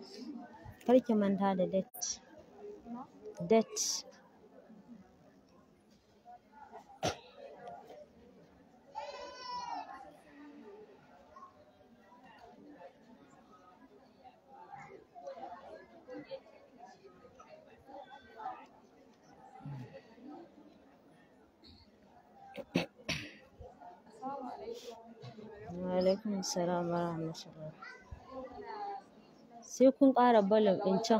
kar ki manta da date date wa alaikum assalam wa rahmatullah sai kun ƙara volume ɗin can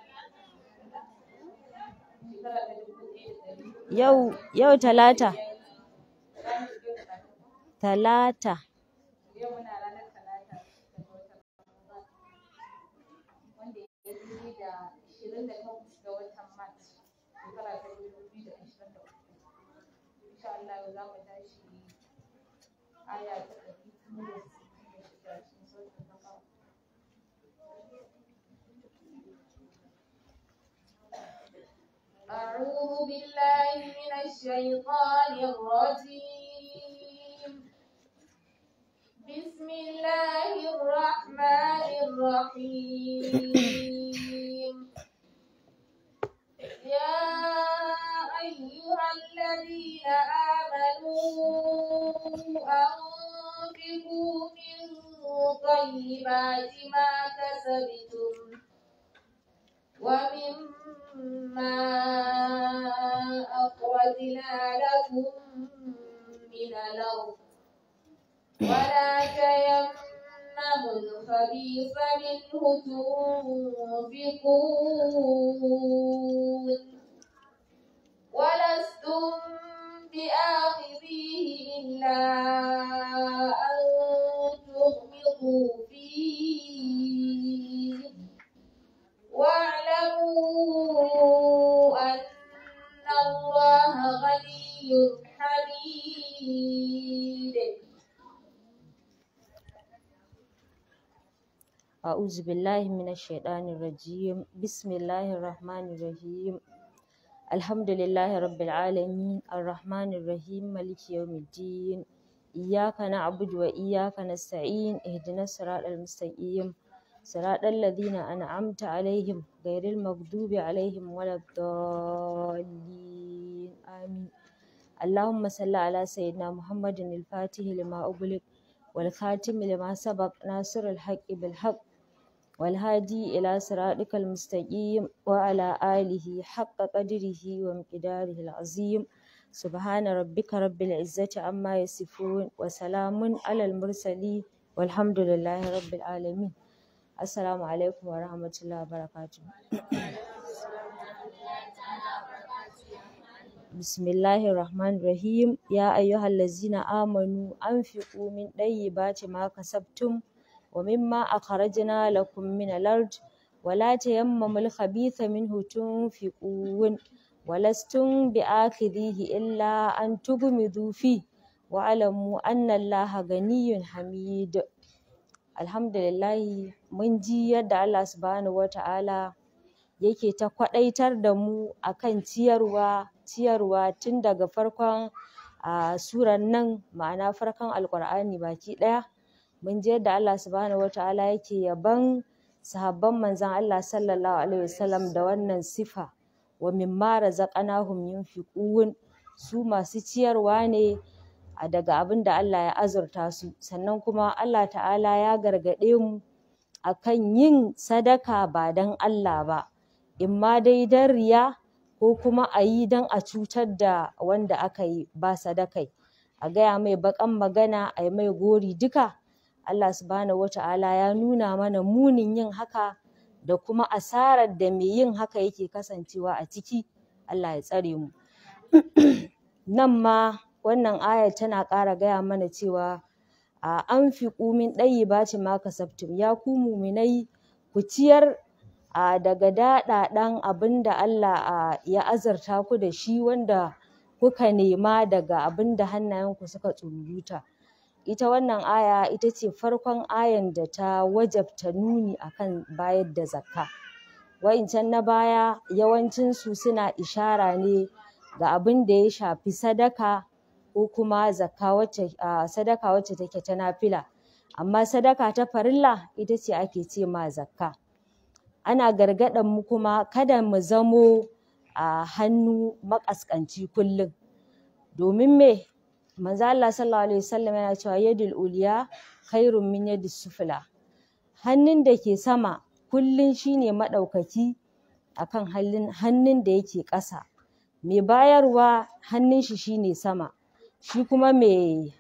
yau yau talata talata أعوذ بالله من الشيطان الرجيم بسم الله الرحمن الرحيم يا أيها الذين آمنوا أنفقوا من طيبات ما كسبتم ومما أخرجنا لكم من الأرض ولا تيمموا الخبيث منه تنفقون ولستم بآخذيه إلا أن تغمضوا فيه واعلموا أن الله غني حميد أعوذ بالله من الشيطان الرجيم بسم الله الرحمن الرحيم الحمد لله رب العالمين الرحمن الرحيم مالك يوم الدين إياك نعبد وإياك نستعين اهدنا الصراط المستقيم صراط الذين أنعمت عليهم غير المغضوب عليهم ولا الضالين آمين اللهم صل على سيدنا محمد الفاتح لما أغلق والخاتم لما سبق ناصر الحق بالحق والهادي إلى صراطك المستقيم وعلى آله حق قدره ومقداره العظيم سبحان ربك رب العزة عما يصفون وسلام على المرسلين والحمد لله رب العالمين السلام عليكم ورحمة الله وبركاته بسم الله الرحمن الرحيم يا أيها الذين آمنوا أنفقوا من طيبات ما كسبتم ومما أخرجنا لكم من الأرض ولا تيمموا الخبيث منه تنفقون ولستم بآخذيه إلا أن تغمضوا فيه واعلموا أن الله غني حميد الحمد لله mun ji yadda Allah subhanahu wata'ala yake ta kwaɗaitar da mu akan ciyarwa ciyarwa tun daga farkon a suran nan ma'ana farkon alƙur'ani baki ɗaya mun ji yadda Allah subhanahu wata'ala yake yabon sahabban manzon Allah sallallahu alaihi wasallam da wannan sifa wa mimma razaqnahum yunfiqun su masu ciyarwa ne a daga abin da Allah ya azurta su sannan kuma Allah ta'ala ya gargaɗe mu akan yin sadaka ba don Allah ba imma dai don riya ko kuma a yi don a cutar da wanda aka yi ba sadakai a gaya mai baƙan magana a yi mai gori duka Allah subhanahu wata'ala ya nuna mana munin yin haka da kuma asarar da mai yin haka yake kasancewa a ciki Allah ya tsare mu nan ma wannan ayar tana ƙara gaya mana cewa a anfiqu min ɗayyibati ma kasabtum ya ku muminai ku ciyar a daga daɗaɗan abin da Allah a ya azurta ku da shi wanda kuka nema daga abin da hannayenku suka tsururuta ita wannan aya ita ce farkon ayan da ta wajabta nuni akan bayar da zakka wa'incan na baya yawancinsu suna ishara ne ga abin da ya shafi sadaka ko kuma zakka wacce sadaka wacce take ta nafila amma sadaka ta farilla ita ce ake ce ma zakka ana gargaɗan mu kuma kada mu zamo a hannu maƙasƙanci kullum domin me manzo Allah sallallahu alaihi wasallam yana cewa yadul uliya khairun min yadis sufla hannun da ke sama kullum shine maɗaukaki akan hannun da yake ƙasa mai bayarwa hannun shi shine sama shi kuma mai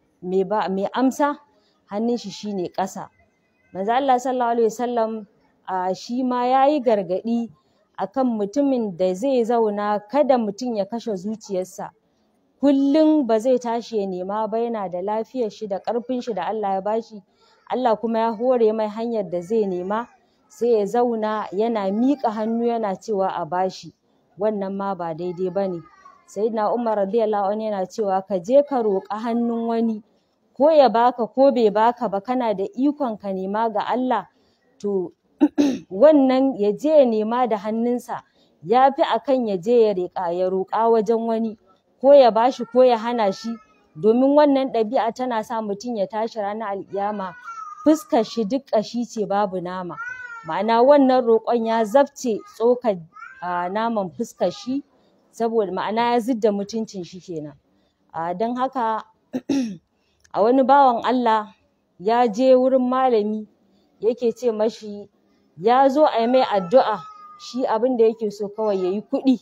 mai amsa hannun shi shine ƙasa manzo Allah sallallahu alaihi wasallam a shi ma yayi gargaɗi akan mutumin da zai zauna kada mutum ya kashe zuciyarsa kullum ba zai tashi ya nema ba yana da lafiyar shi da ƙarfin shi da Allah ya bashi Allah kuma ya hore mai hanyar da zai nema sai ya zauna yana miƙa hannu yana cewa a bashi wannan ma ba daidai bane sayyidina Umar radiyallahu anhu yana cewa ka je ka roƙa hannun wani ko ya baka ko bai baka ba kana da ikon ka nema ga Allah to wannan ya je ya nema da hannunsa ya fi akan ya je ya riƙa ya roƙa wajen wani ko ya bashi ko ya hana shi domin wannan ɗabi'a tana sa mutum ya tashi ranar alƙiyama fuskar shi duk ƙashi ce babu nama ma'ana wannan roƙon ya zabce tsokar naman fuskar shi saboda ma'ana ya zidda mutuncin shi kenan don haka a wani bawan Allah ya je wurin malami yake ce mashi ya zo a yi mai addu'a shi abin da yake so kawai ya yi kuɗi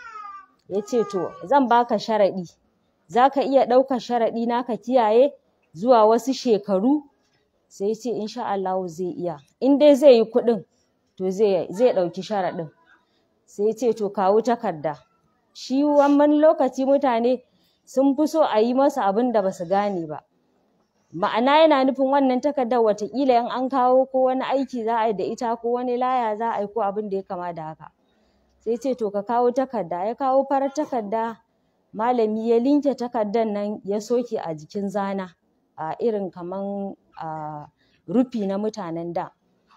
ya ce to zan baka sharaɗi za ka iya ɗaukar sharaɗi na ka kiyaye zuwa wasu shekaru sai ya ce insha Allahu zai iya in dai zai yi kuɗin to zai ɗauki sharaɗin sai ya ce to kawo takarda shi wani lokaci mutane sun fi so a yi masa abin da ba su gane ba ma'ana yana nufin wannan takardar wataƙila in an kawo ko wani aiki za a yi da ita ko wani laya za a yi ko abin da ya kama da haka sai ce to ka kawo takarda ya kawo farar takarda malami ya linke takardar nan ya soke a jikin zana a irin kaman a rufi na mutanen da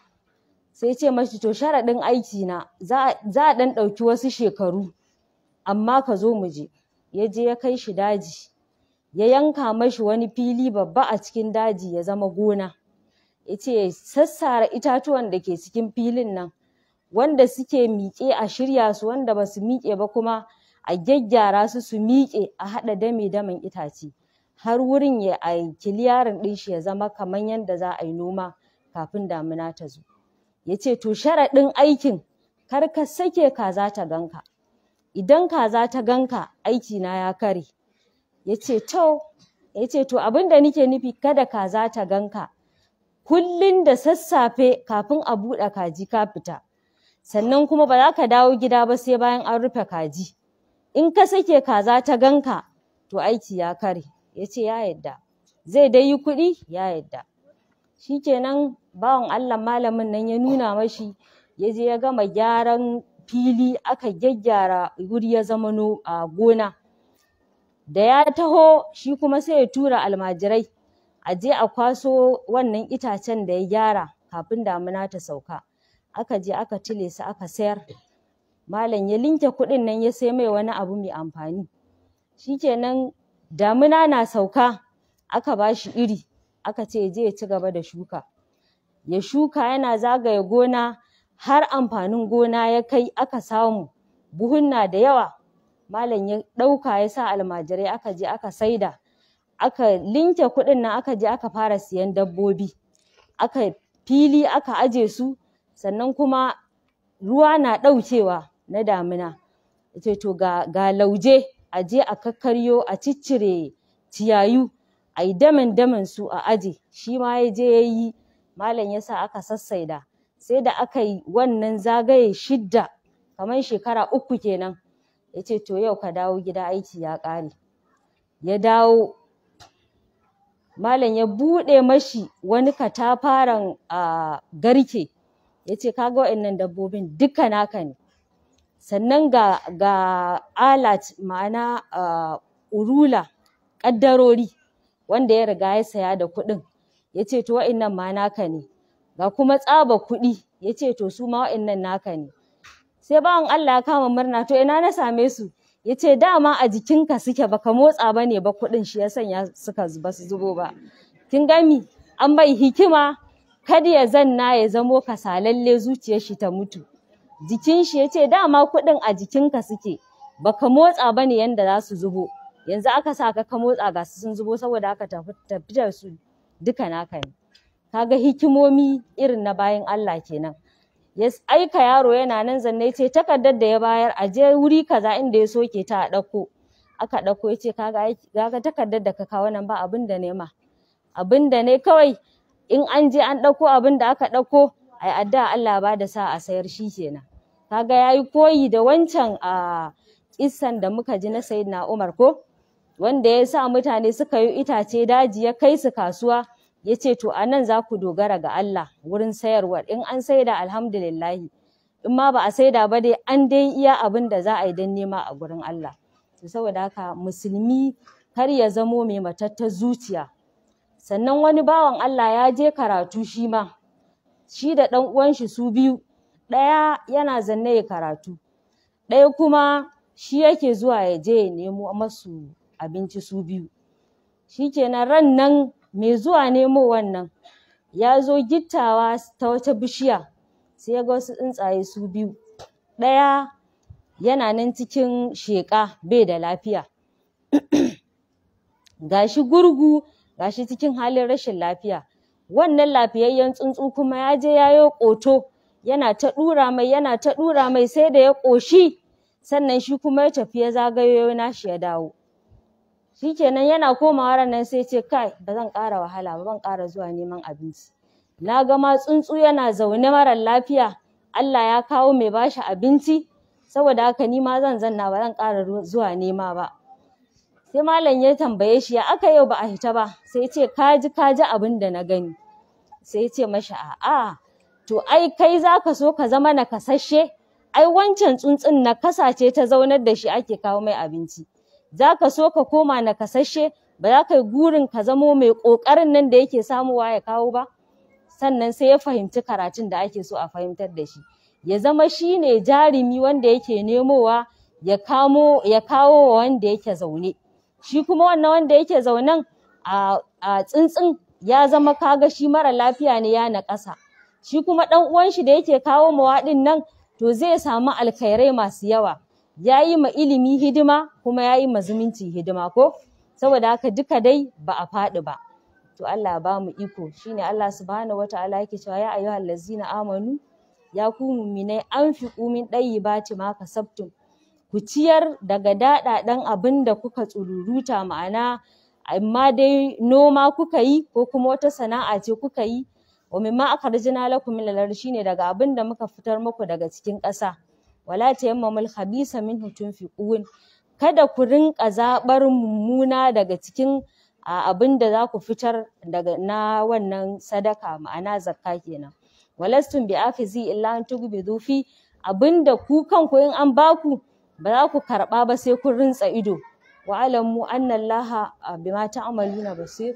sai ce mashi to sharaɗin aiki na za a ɗan ɗauki wasu shekaru amma ka zo mu je ya je ya kai shi daji ya yanka mashi wani fili babba a cikin daji ya zama gona ya ce sassara itatuwan da ke cikin filin nan wanda suke miƙe a shirya su wanda ba su miƙe ba kuma a gyaggyara su su miƙe a haɗa dame damen itace har wurin ya a kiliyarin ɗin shi ya zama kamar yadda za a yi noma kafin damina ta zo ya ce to sharaɗin aikin kar ka sake kaza ta ganka idan kaza ta ganka aiki na ya kare ya ce to ya ce to abin da nike nufi kada kaza ta ganka kullum da sassafe kafin a buɗe kaji ka fita sannan kuma ba za ka dawo gida ba sai bayan an rufe kaji in ka sake kaza ta ganka to aiki ya kare ya ce ya yadda zai dai yi kuɗi ya yadda shikenan bawan Allah malamin nan ya nuna mashi ya je ya gama gyaran fili aka gyaggyara wuri ya zama a gona da ya taho shi kuma sai ya tura almajirai a je a kwaso wannan itacen da ya gyara kafin damina ta sauka aka je aka tile su aka sayar malam ya linke kuɗin nan ya sai mai wani abu mai amfani shikenan damina na sauka aka ba shi iri aka ce ya je ya ci gaba da shuka ya shuka yana zagaye gona har amfanin gona ya kai aka samu buhunna da yawa malam ya ɗauka ya sa almajirai aka je aka saida aka linke kuɗin nan aka je aka fara siyan dabbobi aka fili aka aje su sannan kuma ruwa na ɗaukewa na damina ce to ga, ga lauje a je a kakkaryo a ciccire ciyayu a yi damin damin su a aje shi ma ya je ya yi malam ya sa aka sassaida sai da aka yi wannan zagaye shidda kamar shekara uku kenan ya ce to yau ka dawo gida aiki ya ƙare ya dawo malam ya buɗe mashi wani katafaren a garke ya ce kaga waɗannan dabbobin duka naka ne sannan ga ga alat ma'ana uh, urula ƙaddarori wanda ya riga ya saya da kuɗin ya ce to waɗannan ma naka ne ga kuma tsaba kuɗi ya ce to su ma waɗannan naka ne sai bawan Allah ya kama murna to ina na same su ya ce dama a jikinka suke baka motsa ba ne ba kuɗin shi ya sanya suka ba su zubo ba kin gami an bai hikima kada ya zanna ya zamo kasalalle zuciyar shi ta mutu jikin shi ya ce dama kuɗin a jikinka suke baka motsa bane yanda za su zubo yanzu aka sa ka ka motsa ga su sun zubo saboda haka tafi tafi da su duka naka ne kaga hikimomi irin na bayan Allah kenan ya aika yaro yana nan zanne ce takardar da ya bayar a je wuri kaza inda ya soke ta a ɗauko aka ɗauko ya ce kaga aiki kaga takardar da ka kawo nan ba abin da ne ma abin da ne kawai in an je an ɗauko abin da aka ɗauko ai addu'a Allah ba da sa a sayar shi kenan kaga yayi koyi da wancan a kissan da muka ji na Sayyidina Umar ko wanda ya sa mutane suka yi itace daji ya kai su kasuwa ya ce to a nan za ku dogara ga Allah wurin sayarwar in an saida alhamdulillahi in ma ba a saida ba dai an dai iya abin da za a yi don nema a gurin Allah to saboda haka musulmi kar ya zamo mai matattar zuciya sannan wani bawan Allah ya je karatu shi ma shi da ɗan uwan shi su biyu ɗaya yana zanne ya karatu ɗaya kuma shi yake zuwa ya je ya nemo masu abinci su biyu shikenan ran nan mai zuwa nemo wannan ya zo gittawa ta wata bishiya sai ya ga wasu tsuntsaye su biyu ɗaya yana nan cikin sheƙa bai da lafiya gashi gurgu gashi cikin halin rashin lafiya wannan lafiyayyen tsuntsu kuma ya je ya yo ƙoto yana ta ɗura mai yana ta ɗura mai sai da ya ƙoshi sannan shi kuma ya tafi ya zagayo nashi ya dawo shikenan yana komawa ran nan sai ce kai ba zan ƙara wahala ba ban ƙara zuwa neman abinci na ga ma tsuntsu yana zaune marar lafiya Allah ya kawo mai bashi abinci saboda haka ni ma zan zanna ba zan ƙara zuwa nema ba sai malam ya tambaye shi ya aka yau ba a hita ba sai ya ce ka ji ka ji abin da na gani sai ya ce mashi a'a to ai kai za ka so ka zama nakasasshe ai wancan tsuntsun nakasa ce ta zaunar da shi ake kawo mai abinci za ka so ka koma nakasasshe ba za ka yi gurin ka zamo mai ƙoƙarin nan da yake samuwa ya kawo ba sannan sai ya fahimci karatun da ake so a fahimtar da shi ya zama shi ne jarumi wanda yake nemowa ya kamo ya kawo wa wanda yake zaune shi kuma wannan wanda yake zaunen a a tsuntsun ya zama kaga shi mara lafiya ne ya naƙasa shi kuma ɗan uwan shi da yake kawo mawa ɗin nan to zai samu alkhairai masu yawa ya yi ma ilimi hidima kuma ya yi ma zumunci hidima ko saboda haka duka dai ba a faɗi ba to Allah ba mu iko shine Allah subhanahu wataala yake cewa ya ayyuhal ladzina amanu ya ku mu'minai anfiqu min dayyibati ma kasabtum ku ciyar daga daɗaɗan abin da kuka tsururuta ma'ana amma dai noma kuka yi ko kuma wata sana'a ce kuka yi wa mimma akhrajna lakum min al shine daga abin da muka fitar muku daga cikin ƙasa wala tayammamul khabisa minhu tunfiqun kada ku rinƙa zaɓar mummuna daga cikin abin da za ku fitar daga na wannan sadaka ma'ana zakka kenan walastum bi afizi illa an tugbidu fi abinda ku kanku in an baku ba za ku karɓa ba sai kun rintsa ido wa alamu anna allaha bima ta'maluna basir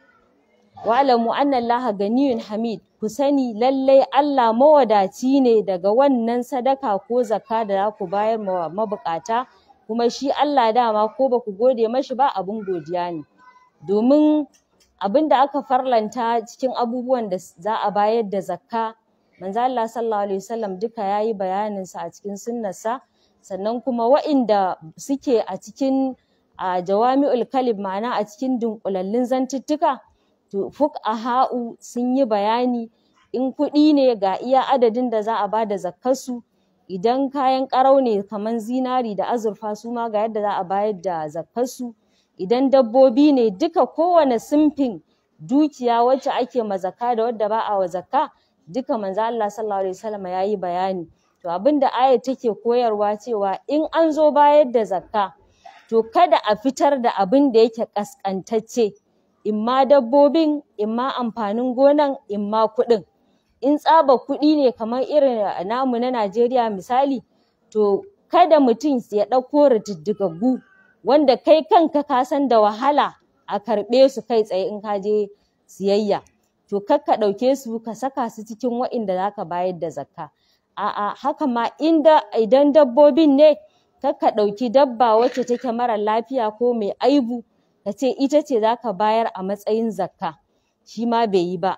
wa alamu anna allaha ganiyun hamid ku sani lallai Allah mawadaci ne daga wannan sadaka ko zakka da za ku bayar ma mabukata kuma shi Allah dama ko ba ku gode mashi ba abin godiya ne domin abin da aka farlanta cikin abubuwan da za a bayar da zakka manzo Allah sallallahu alaihi wasallam duka yayi bayanin sa a cikin sunnarsa sannan kuma wa'inda suke a cikin a jawami'ul kalim ma'ana a cikin dunkulallun zantuttuka to fuqaha'u sun yi bayani in kuɗi ne ga iya adadin da za a bada zakkarsu idan kayan ƙarau ne kaman zinari da azurfa su ma ga yadda za a bayar da zakkarsu idan dabbobi ne duka kowane sinfin dukiya wacce ake ma zakka da wadda ba a wa zakka duka manzo Allah sallallahu alaihi wasallam yayi bayani to abinda ayat take koyarwa cewa in an zo bayar da zakka to kada a fitar da abin da yake kaskantacce imma dabbobin imma amfanin gonan imma kuɗin in tsaba kuɗi ne kamar irin namu na Najeriya misali to kada mutum ya ɗauko rididdigaggu wanda kai kanka ka san da wahala a karɓe su kai tsaye in ka je siyayya to kar ka ɗauke su ka saka su cikin wa'inda za ka bayar da zakka a'a haka ma inda idan dabbobin ne kar ka ɗauki dabba wacce take mara lafiya ko mai aibu ka ce ita ce za ka bayar a matsayin zakka shi ma bai yi ba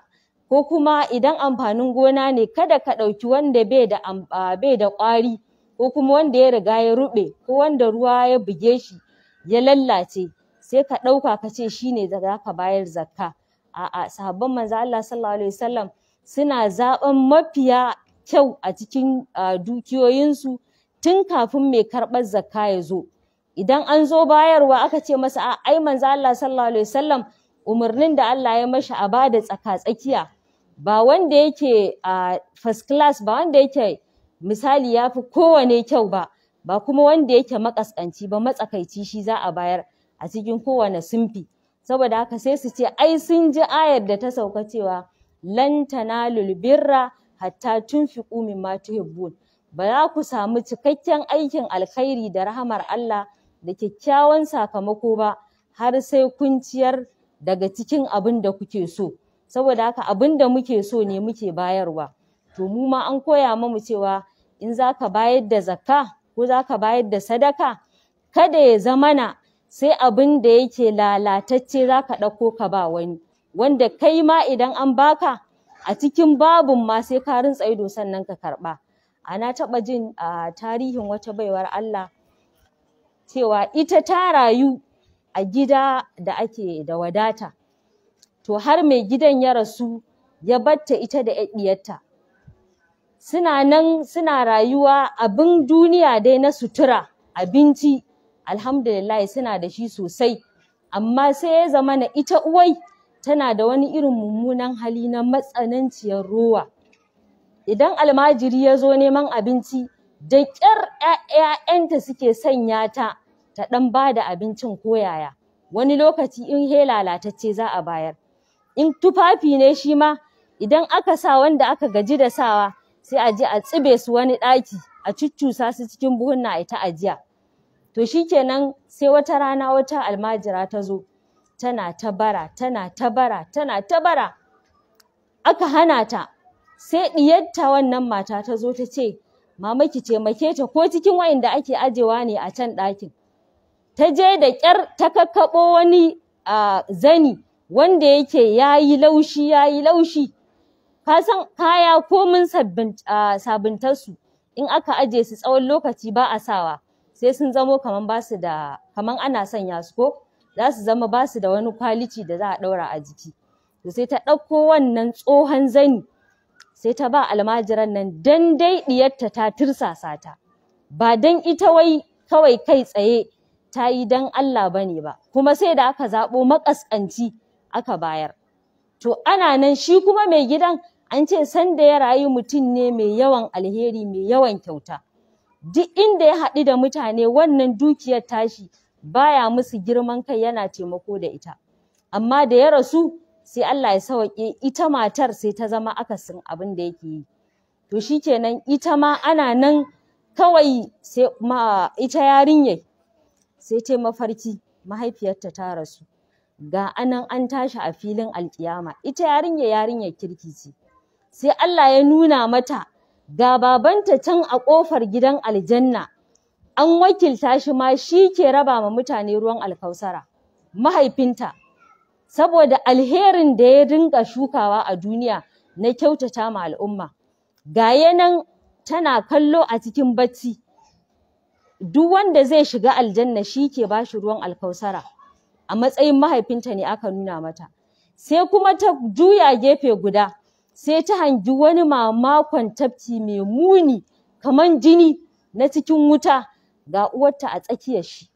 ko kuma idan amfanin gona ne kada ka ɗauki wanda bai da bai da ƙwari ko kuma wanda ya riga ya ruɓe ko wanda ruwa ya buge shi ya lallace sai ka ɗauka ka ce shi ne za ka bayar zakka a'a sahabban manzo Allah sallallahu alaihi wasallam suna zaɓen mafiya kyau a cikin dukiyoyinsu tun kafin mai karɓar zakka ya zo idan an zo bayarwa aka ce masa a ai manzo Allah sallallahu alaihi wasallam umarnin da Allah ya mashi a bada tsaka tsakiya ba wanda yake a first class ba wanda yake misali ya fi kowane kyau ba ba kuma wanda yake makaskanci ba matsakaici shi za a bayar a cikin kowane sunfi saboda haka sai su ce ai sun ji ayar da ta sauka cewa lan tanalul birra hatta tunfiqu mimma tuhibbun ba za ku samu cikakken aikin alkhairi da rahamar Allah da kyakkyawan sakamako ba har sai kun ciyar daga cikin abin da kuke so saboda haka abin da muke so ne muke bayarwa to mu ma an koya mamu cewa in za ka bayar da zakka ko za ka bayar da sadaka kada ya zamana sai abin da yake lalatacce za ka ɗauko ka ba wani wanda kai ma idan an baka a cikin babun ma sai ka rintsa ido sannan ka karɓa a na taɓa jin a tarihin wata baiwar Allah cewa ita ta rayu a gida da ake da wadata to har mai gidan ya rasu ya batta ita da ɗiyarta suna nan suna rayuwa abin duniya dai na sutura abinci alhamdulillah suna da shi sosai amma sai ya zama na ita uwai tana da wani irin mummunan hali na matsananciyar rowa idan almajiri ya zo neman abinci da ƙyar ‘ya'yanta suke sanya ta ta ɗan ba da abincin koyaya wani lokaci in he lalatacce za a bayar in tufafi ne shi ma idan aka sa wanda aka gaji da sawa sai a je a tsibe su wani ɗaki a cuccusa su cikin buhunna a ta ajiya to shikenan sai wata rana wata almajira ta zo tana ta bara tana ta bara tana ta bara aka hana ta sai ɗiyarta wannan mata ta zo ta ce mama ki taimake ta ko cikin wa'inda ake ajewa ne a can ɗakin ta je da ƙyar ta kakkaɓo wani zani wanda yake ya yi laushi ya yi laushi ka san kaya komin sabuntarsu in aka aje su tsawon lokaci ba a sawa sai sun zamo kaman ba su da kaman ana sanya su ko za su zama ba su da wani kwaliti da za a ɗaura a jiki to sai ta ɗauko wannan tsohon zani sai ta ba almajiran nan dan dai ɗiyarta ta tirsasa ta ba dan ita wai kawai kai tsaye ta yi dan Allah bane ba kuma sai da aka zaɓo makaskanci aka bayar to ana nan shi kuma mai gidan an ce sanda ya rayu mutum ne mai yawan alheri mai yawan kyauta duk inda ya haɗu da mutane wannan dukiyar tashi baya musu girman kai yana taimako da ita amma da ya rasu sai Allah ya sawaƙe ita matar sai ta zama akasin abin da yake yi to shikenan ita ma ana nan kawai sai ma ita yarinyar sai ta mafarki mahaifiyarta ta rasu ga anan an tashi a filin alkiyama ita yarinya yarinyar kirki ce sai Allah ya nuna mata ga babanta can a ƙofar gidan aljanna an wakilta shi ma shi ke raba ma mutane ruwan alkausara mahaifinta saboda alherin da ya dinga shukawa a duniya na kyautata ma al'umma ga yanan tana kallo a cikin bacci duk wanda zai shiga aljanna shi ke ba shi ruwan alkausara a matsayin mahaifinta ne aka nuna mata sai kuma ta juya gefe guda sai ta hangi wani mamakon tafki mai muni kaman jini na cikin wuta ga uwarta a tsakiyar shi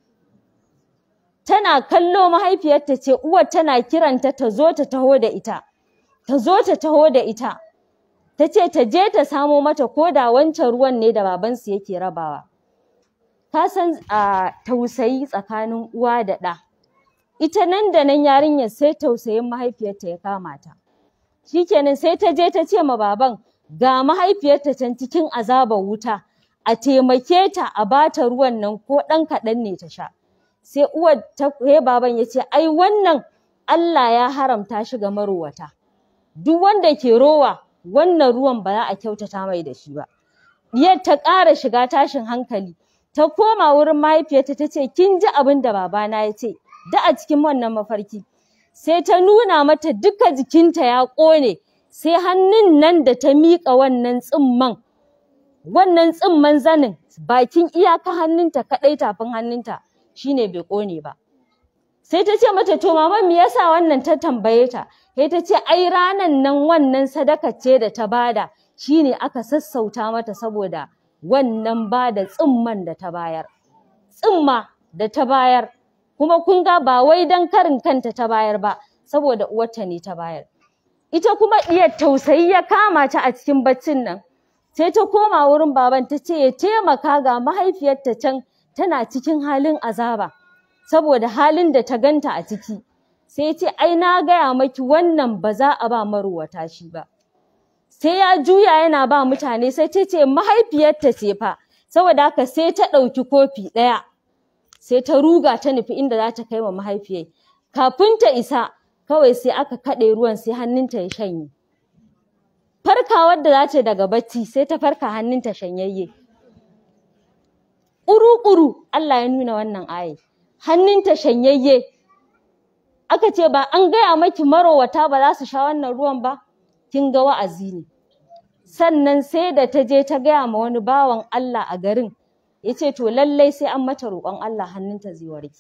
tana kallo mahaifiyarta ce uwar tana kiranta ta zo ta taho da ita ta zo ta taho da ita ta ce ta je ta samo mata ko da wancan ruwan ne da babansu yake rabawa ka san a tausayi tsakanin uwa da ɗa ita nan da nan yarinyar sai tausayin mahaifiyarta ya kama ta shikenan sai ta je ta ce ma baban ga mahaifiyarta can cikin azabar wuta a taimake ta a bata ruwan nan ko ɗan kaɗan ne ta sha sai uwar ta he baban ya ce ai wannan Allah ya haramta shi ga marowata duk wanda ke rowa wannan ruwan ba za a kyautata mai da shi ba diyar ta ƙara shiga tashin hankali ta koma wurin mahaifiyarta ta ce kin ji abin da babana ya ce da a cikin wannan mafarki sai ta nuna mata duka jikinta ya ƙone sai hannun nan da ta miƙa wannan tsimman wannan tsimman zanin bakin iyaka hannunta kaɗai tafin hannunta shine bai ƙone ba sai ta ce mata to mama me yasa wannan ta tambaye ta sai ta ce ai ranan nan wannan sadaka ce da ta bada shine aka sassauta mata saboda wannan bada tsimman da ta bayar tsimma da ta bayar kuma kun ga ba wai dan karin kanta ta bayar ba saboda uwarta ne ta bayar ita kuma diyar tausayi ya kama ta a cikin baccin nan sai ta koma wurin baban ta ce ya taimaka ga mahaifiyarta can tana cikin halin azaba saboda halin da ta ganta a ciki sai ya ce ai na gaya maki wannan ba za a ba maruwata shi ba sai ya juya yana ba mutane sai ta ce mahaifiyarta ce fa saboda haka sai ta ɗauki kofi ɗaya sai ta ruga ta nufi inda za ta kai wa mahaifiyar kafin ta isa kawai sai aka kaɗe ruwan sai hannunta ya shanye farkawar da za ta daga bacci sai ta farka hannunta shanyayye ƙuru-ƙuru Allah ya nuna wannan aye hannunta shanyayye aka ce ba an gaya maki marowata ba za su sha wannan ruwan ba kin ga wa'azi ne sannan sai da ta je ta gaya ma wani bawan Allah a garin ya ce to lallai sai an mata roƙon Allah hannunta zai warke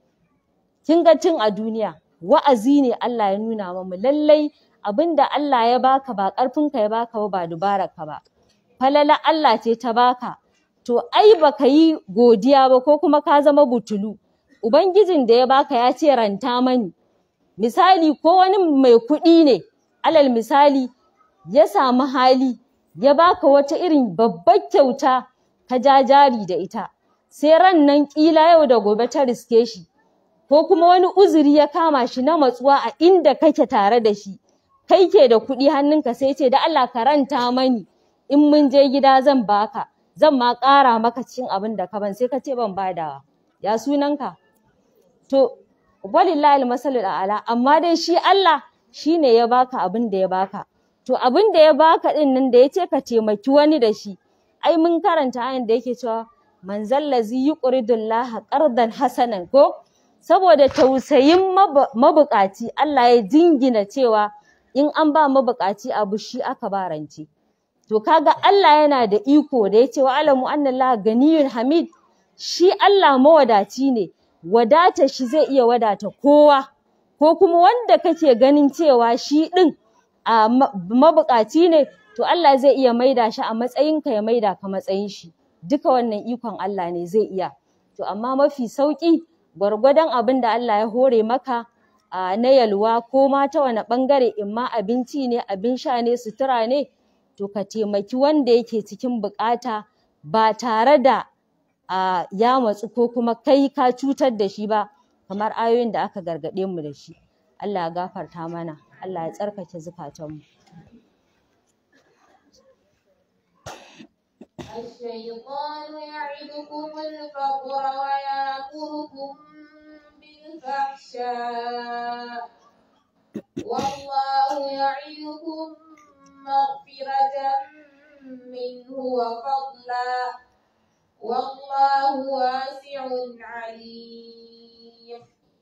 kin ga tun a duniya wa'azi ne Allah ya nuna mamu lallai abinda Allah ya baka ba ƙarfinka ya baka ba ba dubararka ba falala Allah ce ta baka to ai baka yi godiya ba ko kuma ka zama butulu ubangijin da ya baka ya ce ranta mani misali ko wani mai kuɗi ne alal misali ya samu hali ya baka wata irin babbar kyauta ka ja jari da ita sai ran nan ƙila yau da gobe ta riske shi ko kuma wani uzuri ya kama shi na matsuwa a inda kake tare da shi kai ke da kuɗi hannunka sai ce da Allah ka ranta mani in mun je gida zan baka zan ma ƙara maka cikin abin da ka ban sai ka ce ban badawa ya sunanka to walillahi almasalul a'la amma dai shi Allah shine ya baka abin da ya baka to abin da ya baka din nan da yace ka taimaki wani da shi ai mun karanta ayin da yake cewa man zallazi yuqridullaha qardan hasanan ko saboda tausayin mabukaci Allah ya jingina cewa in an ba mabukaci abu shi aka ba rance to kaga Allah yana da iko da yace wa alamu annallaha ganiyun hamid shi Allah mawadaci ne wadata shi zai iya wadata kowa ko kuma wanda kake ganin cewa shi ɗin a mabuƙaci ne to Allah zai iya maida shi a matsayinka ya maida ka matsayin shi duka wannan ikon Allah ne zai iya to amma mafi sauƙi gwargwadon abin da Allah ya hore maka a na yalwa ko ma ta wani ɓangare in ma abinci ne abin sha ne sutura ne to ka taimaki wanda yake cikin buƙata ba tare da a ya matsu ko kuma kai ka cutar da shi ba kamar ayoyin da aka gargaɗe mu da shi Allah ya gafarta mana Allah ya tsarkake zukatanmu الشيطان يعدكم الفقر ويأمركم بالفحشاء والله يعدكم مغفرة منه وفضلا والله واسع عليم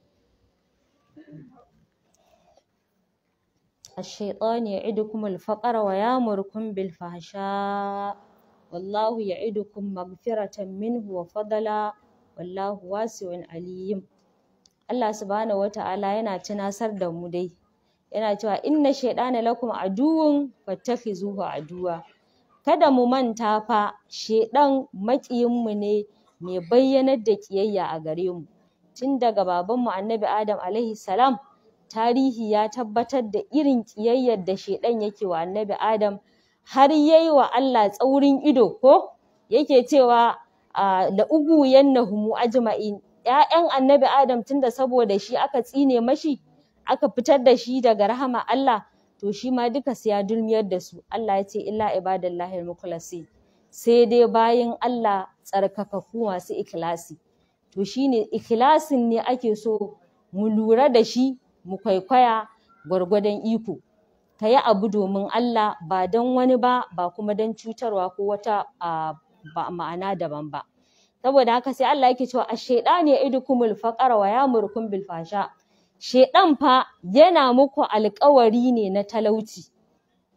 الشيطان يعدكم الفقر ويامركم بالفحشاء والله يعدكم مغفرة منه وفضلا والله واسع عليم Allah subhanahu wata'ala yana tunasar da mu dai yana cewa inna shaytana lakum aduwwun fattakhizuhu aduwa kada mu manta fa shedan maƙiyinmu ne mai bayyanar da ƙiyayya a gare mu tun daga babanmu annabi adam alaihi salam tarihi ya tabbatar da irin ƙiyayyar da shedan yake wa annabi adam har yayi wa Allah tsaurin ido ko yake cewa la uguyannahumu ajma'in ƴaƴan annabi adam tunda saboda shi aka tsine mashi aka fitar da shi daga rahama Allah to shi ma duka sai ya dulmiyar da su Allah ya ce illa ibadallahi al-mukhlasin sai dai bayin Allah tsarkakaku masu ikhlasi to shine ikhlasin ne ake so mu lura da shi mu kwaikwaya gwargwadon iko ka yi abu domin Allah ba don wani ba ba kuma don cutarwa ko wata ba ma'ana daban ba saboda haka sai Allah yake cewa ash-shaytanu ya'idukumul faqra wa ya'murukum bil fasha Shaiɗan fa yana muku alƙawari ne na talauci,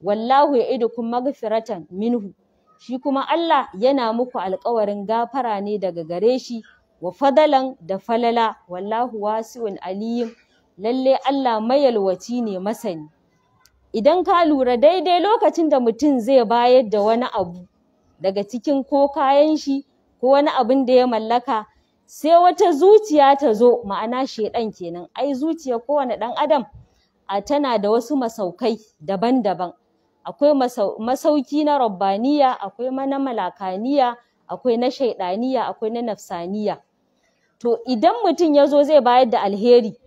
wallahu ya'idukum maghfiratan minhu shi kuma Allah yana muku alƙawarin gafara ne daga gare shi wa fadalan da falala wallahu wasi'un aliym lalle Allah mayalwaci ne masani idan ka lura daidai lokacin da mutum zai bayar da wani abu daga cikin ko kayan shi ko wani abin da ya mallaka sai wata zuciya ta zo ma'ana shedan kenan ai zuciya kowane ɗan adam a tana da wasu masaukai daban-daban akwai masauki na rabbaniya akwai na malakaniya akwai na shaidaniya akwai na nafsaniya to idan mutum ya zo zai bayar da alheri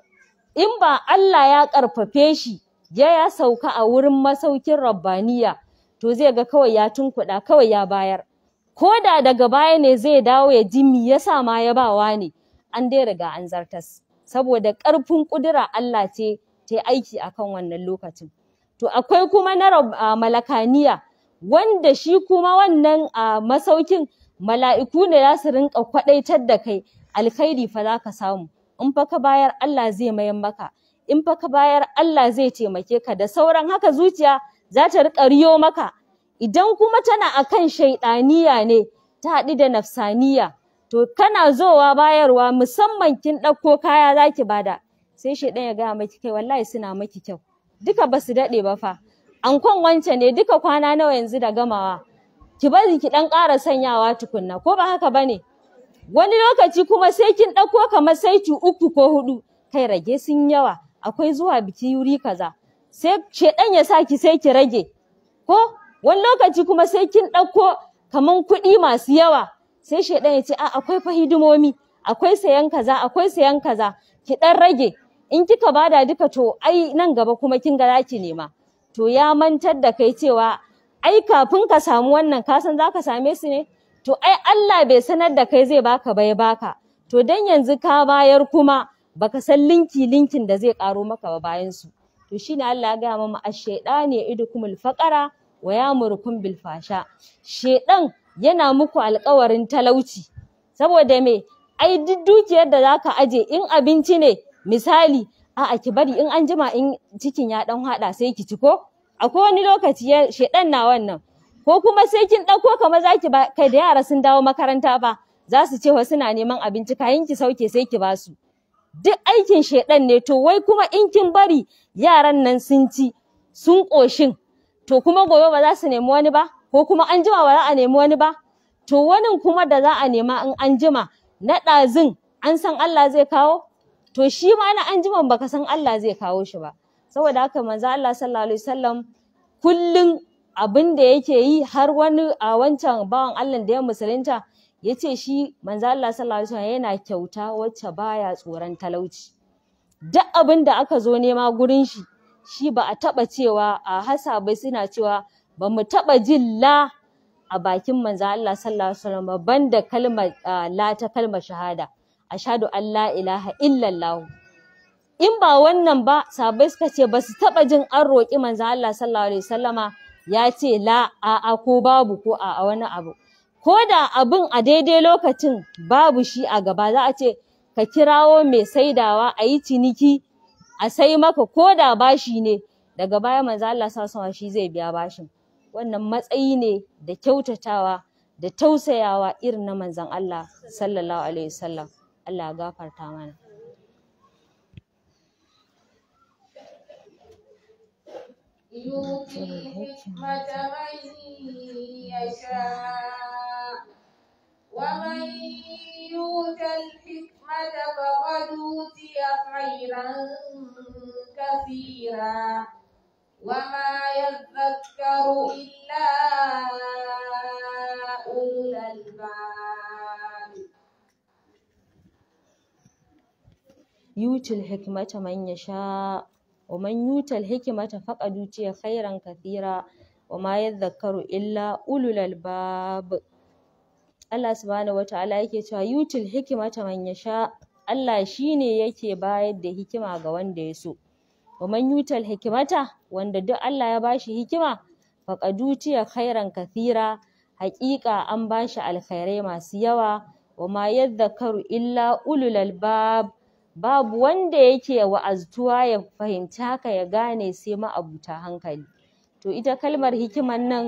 in ba Allah ya ƙarfafe shi ya ya sauka a wurin masaukin rabbaniya to zai ga kawai ya tunkuɗa kawai ya bayar ko da daga baya ne zai dawo ya ji me yasa ma ya bawa ne an dai riga an zartas saboda ƙarfin ƙudura Allah ce ta yi aiki akan wannan lokacin to akwai kuma na malakaniya wanda shi kuma wannan masaukin mala'iku ne za su rinƙa kwaɗaitar da kai alkhairi fa za ka samu in fa ka bayar Allah zai mayan maka in fa ka bayar Allah zai taimake ka da sauran haka zuciya za ta riƙa riyo maka idan kuma tana akan shaiɗaniya ne ta haɗu da nafsaniya to kana zowa bayarwa musamman kin ɗauko kaya za ki bada sai shaiɗan ya gaya maki kai wallahi suna maki kyau duka ba su daɗe ba fa ankon wance ne duka kwana nawa yanzu da gamawa ki bari ki ɗan ƙara sanyawa tukunna ko ba haka ba ne wani lokaci kuma sai kin ɗauko kamar saiti uku ko huɗu kai rage sun yawa akwai zuwa biki wuri kaza sai shedan ya sa ki sai ki rage ko wani lokaci kuma sai kin ɗauko kaman kuɗi masu yawa sai shedan ya ce a akwai fa hidimomi akwai sayan kaza akwai sayan kaza ki ɗan rage in kika bada duka to ai nan gaba kuma kin ga zaki nema to ya mantar da kai cewa ai kafin ka samu wannan ka san zaka same su ne to ai Allah bai sanar da kai zai baka ba ya baka to dan yanzu ka bayar kuma baka san linki linkin da zai karo maka ba bayan su to shine Allah ya gaya mama ash-shaytani idukumul faqara wa yamurukum bil fasha shedan yana muku alƙawarin talauci saboda me ai duk dukiyar da zaka aje in abinci ne misali a'a ki bari in an jima in cikin ya dan hada sai ki ci ko akwai wani lokaci ya shedan na wannan ko kuma sai kin ɗauko kamar zaki ba kai da yara sun dawo makaranta ba za su ce wa suna neman abinci kayan ki sauke sai ki basu duk aikin shedan ne to wai kuma in kin bari yaran nan sun ci sun ƙoshin to kuma gobe ba za su nemi wani ba ko kuma an jima ba za a nemi wani ba to wani kuma da za a nema in an jima na ɗazun an san Allah zai kawo to shi ma na an jiman baka san Allah zai kawo shi ba saboda haka manzo Allah sallallahu alaihi wasallam kullun abin da yake yi har wani a wancan bawan Allah da ya musulunta ya ce shi manzo Allah sallallahu alaihi wasallam yana kyauta wacce baya tsoron talauci duk abin da aka zo nema gurin shi shi ba a taba cewa a hasabai suna cewa ba mu taba jin la a bakin manzo Allah sallallahu alaihi wasallam banda kalmar la ta kalmar shahada ashhadu an la ilaha illallah in ba wannan ba sabai suka ce ba su taba jin an roƙi manzo Allah sallallahu alaihi wasallama ya ce la a'a ko babu ko a wani abu ko da abin a daidai lokacin babu shi a gaba za a ce ka kirawo mai saidawa a yi ciniki a sai maka ko da bashi ne daga baya manzo Allah sallallahu shi zai biya bashin wannan matsayi ne da kyautatawa da tausayawa irin na manzon Allah sallallahu alaihi wasallam Allah ya gafarta mana يؤتي الحكمة من يشاء ومن يؤت الحكمة فقد أوتي خيرا كثيرا وما يذكر إلا أولو الألباب يؤتي الحكمة من يشاء ومن يؤت الحكمة فقد أوتي خيرا كثيرا وما يذكر إلا أولو الألباب Allah subhanahu wata'ala yake cewa yutil hikimata man yasha Allah shine yake bayar da hikima ga wanda ya so wa man yutal hikimata wanda duk Allah ya bashi hikima faqad utiya khairan kathira haƙiƙa an bashi alkhairai masu yawa wa ma yadhakkaru illa ulul albab babu wanda yake wa'aztuwa ya fahimci haka ya gane sai ma'abuta hankali to ita kalmar hikiman nan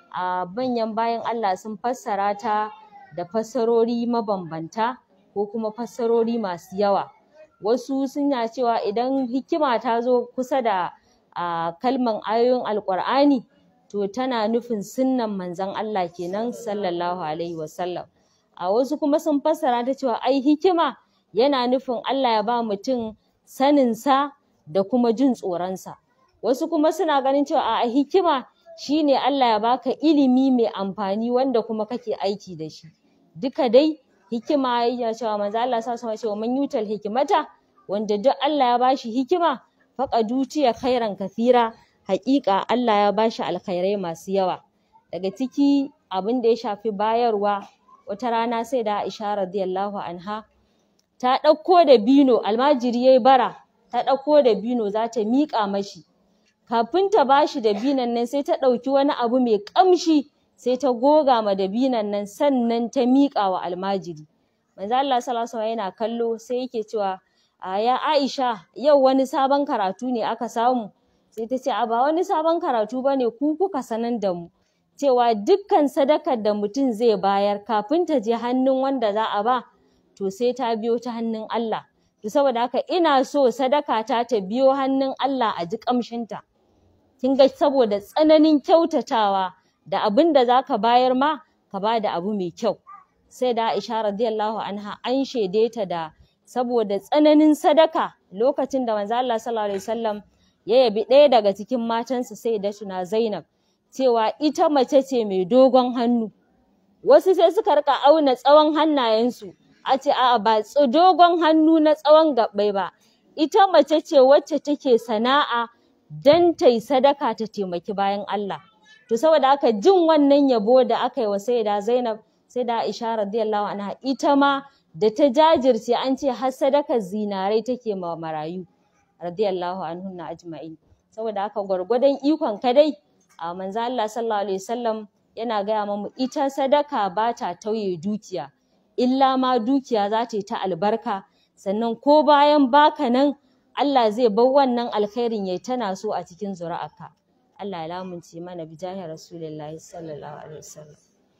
a manyan bayan Allah sun fassara ta da fassarori mabambanta ko kuma fassarori masu yawa wasu suna cewa idan hikima ta zo kusa da a kalman ayoyin alƙur'ani to tana nufin sunnan manzon Allah kenan sallallahu alaihi wasallam a wasu kuma sun fassara ta cewa ai hikima yana nufin Allah ya ba mutum saninsa da kuma jin tsoronsa wasu kuma suna ganin cewa a hikima shine Allah ya baka ilimi mai amfani wanda kuma kake aiki da shi duka dai hikima yana cewa manzo Allah sallallahu alaihi wasallam man yutal hikimata wanda duk Allah ya bashi hikima faqad utiya khairan kathira haƙiƙa Allah ya bashi alkhairai masu yawa daga ciki abin da ya shafi bayarwa wata rana sai da Aisha radiyallahu anha ta ɗauko da bino almajiri yayi bara ta ɗauko da bino za ta miƙa mashi kafin ta bashi da binon nan sai ta ɗauki wani abu mai ƙamshi sai ta goga ma da binon nan sannan ta miƙa wa almajiri manzo Allah sallallahu alaihi wasallam yana kallo sai yake cewa a ya Aisha yau wani sabon karatu ne aka samu sai ta ce a ba wani sabon karatu bane ku kuka sanar da mu cewa dukkan sadakar da mutum zai bayar kafin ta je hannun wanda za a ba to sai ta biyo ta hannun Allah to saboda haka ina so sadaka ta ta biyo hannun Allah a ji ƙamshinta kin ga saboda tsananin kyautatawa da abin da za ka bayar ma ka ba da abu mai kyau sai da Aisha radiyallahu anha an shaide ta da saboda tsananin sadaka lokacin da manzo Allah sallallahu alaihi wasallam ya yabi ɗaya daga cikin matansa sai da tuna Zainab cewa ita mace ce mai dogon hannu wasu sai suka rika auna tsawon hannayensu a ce a'a ba dogon hannu na tsawon gabbai ba ita mace ce wacce take sana'a dan ta yi sadaka ta taimaki bayan Allah to saboda haka jin wannan yabo da aka yi wa sayyida Zainab sai da Aisha radiyallahu anha ita ma da ta jajirce an ce har sadakar zinarai take ma marayu radiyallahu anhunna ajma'in saboda haka gwargwadon ikon ka dai a manzo Allah sallallahu alaihi wasallam yana gaya mamu ita sadaka ba ta tauye dukiya illa ma dukiya za ta yi ta albarka sannan ko bayan baka nan Allah zai bar wannan alkhairin yayi tana so a cikin zuri'arka Allah ya lamunce mana bi jahi rasulillahi sallallahu alaihi wasallam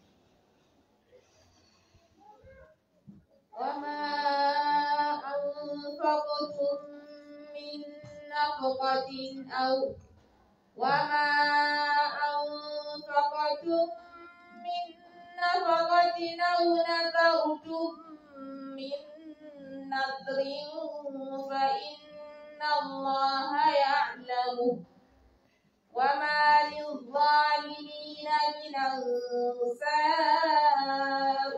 وما أنفقتم من نفقة أو وما أنفقتم من نفقة أو نذرتم من نذر فإن الله يعلمه وما للظالمين من أنصار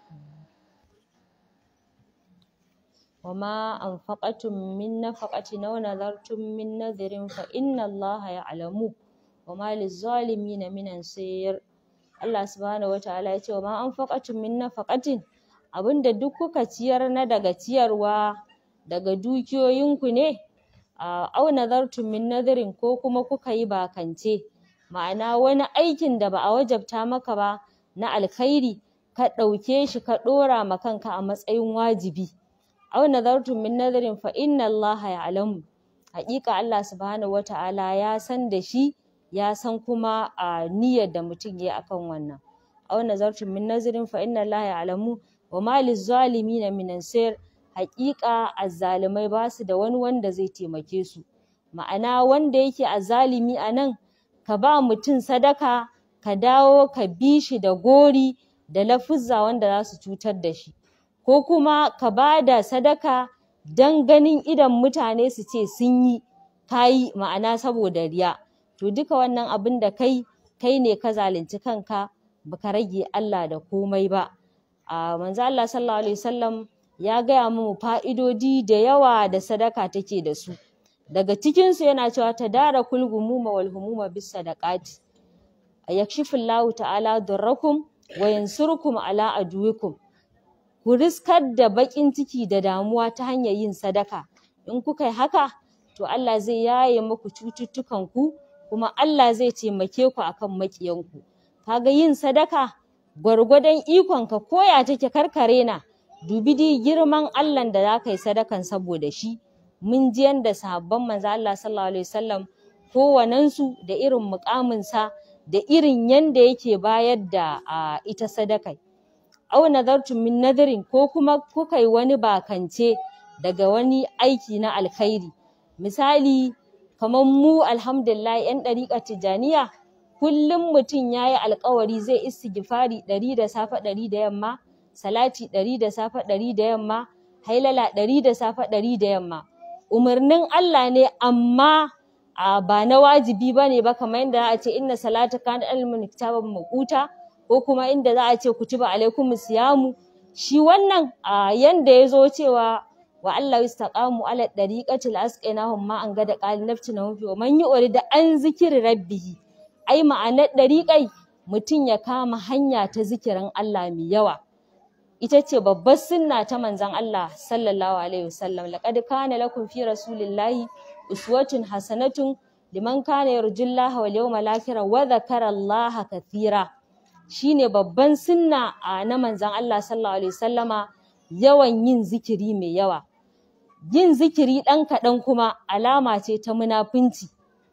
وما أنفقتم من نفقة أو نذرتم من نذر فإن الله يعلمه وما للظالمين من أنصير Allah subhanahu wa ta'ala ya ce wa ma anfaqatum min nafaqatin abinda duk kuka ciyar na daga ciyarwa daga dukiyoyinku ne a au nazartum min nadirin ko kuma kuka yi bakance ma'ana wani aikin da ba a wajabta maka ba na alkhairi ka ɗauke shi ka ɗora ma kanka a matsayin wajibi aw nadartum min nadarin fa inna Allah ya'lamu haƙiƙa Allah subhanahu wata'ala ya san da shi ya san kuma a niyyar da mutum yayi akan wannan aw nazartum min nazarin fa inna Allah ya'lamu wa ma lizzalimina min ansir haƙiƙa azzalimai ba su da wani wanda zai taimake su ma'ana wanda yake azzalimi a nan ka ba mutum sadaka ka dawo ka bi shi da gori da lafuzza wanda za su cutar da shi ko kuma ka ba da sadaka don ganin idon mutane su ce sun yi ka yi ma'ana saboda riya to duka wannan abin da kai kai ne ka zalunci kanka baka rage Allah da komai ba a manzo Allah sallallahu alaihi wasallam ya gaya mu fa'idodi da yawa da sadaka take da su daga cikin su yana cewa tadarakul gumuma wal humuma bis sadaqati yakshifullahu ta'ala darrakum wa yansurukum ala aduwikum ku riskar da baƙin ciki da damuwa ta hanyar yin sadaka in kuka yi haka to Allah zai yaye muku cututtukanku kuma Allah zai taimake ku akan maƙiyanku kaga yin sadaka gwargwadon ikonka koya take karkare na dubi dai girman Allah da za ka yi sadakan saboda shi mun ji yanda sahabban manzo Allah sallallahu alaihi wasallam kowanensu da irin muƙaminsa da irin yanda yake bayar da a ita sadakai au nazartum min nadirin ko kuma kuka yi wani bakance daga wani aiki na alkhairi misali kamar mu alhamdulillah yan ɗariƙar tijjaniya kullum mutum ya yi alƙawari zai istighfari ɗari da safe ɗari da yamma salati ɗari da safe ɗari da yamma hailala ɗari da safe ɗari da yamma umarnin Allah ne amma a ba na wajibi ba ne ba kamar yadda za a ce inna salata kana alal kitaban maquta ko kuma inda za a ce kutiba alaikum siyamu shi wannan a yanda ya zo cewa wa Allah istaqamu ala dariqati la asqinahum ma an gada qali naftina fi wa man yurid an zikri rabbih ai ma'anar dariqai mutum ya kama hanya ta zikirin Allah mai yawa ita ce babbar sunna ta manzon Allah sallallahu alaihi wasallam laqad kana lakum fi rasulillahi uswatun hasanatun liman kana yarjullaha wal yawmal akhir wa dhakara Allah kathira shine babban sunna a na manzon Allah sallallahu alaihi wasallama yawan yin zikiri mai yawa yin zikiri ɗan kaɗan kuma alama ce ta munafunci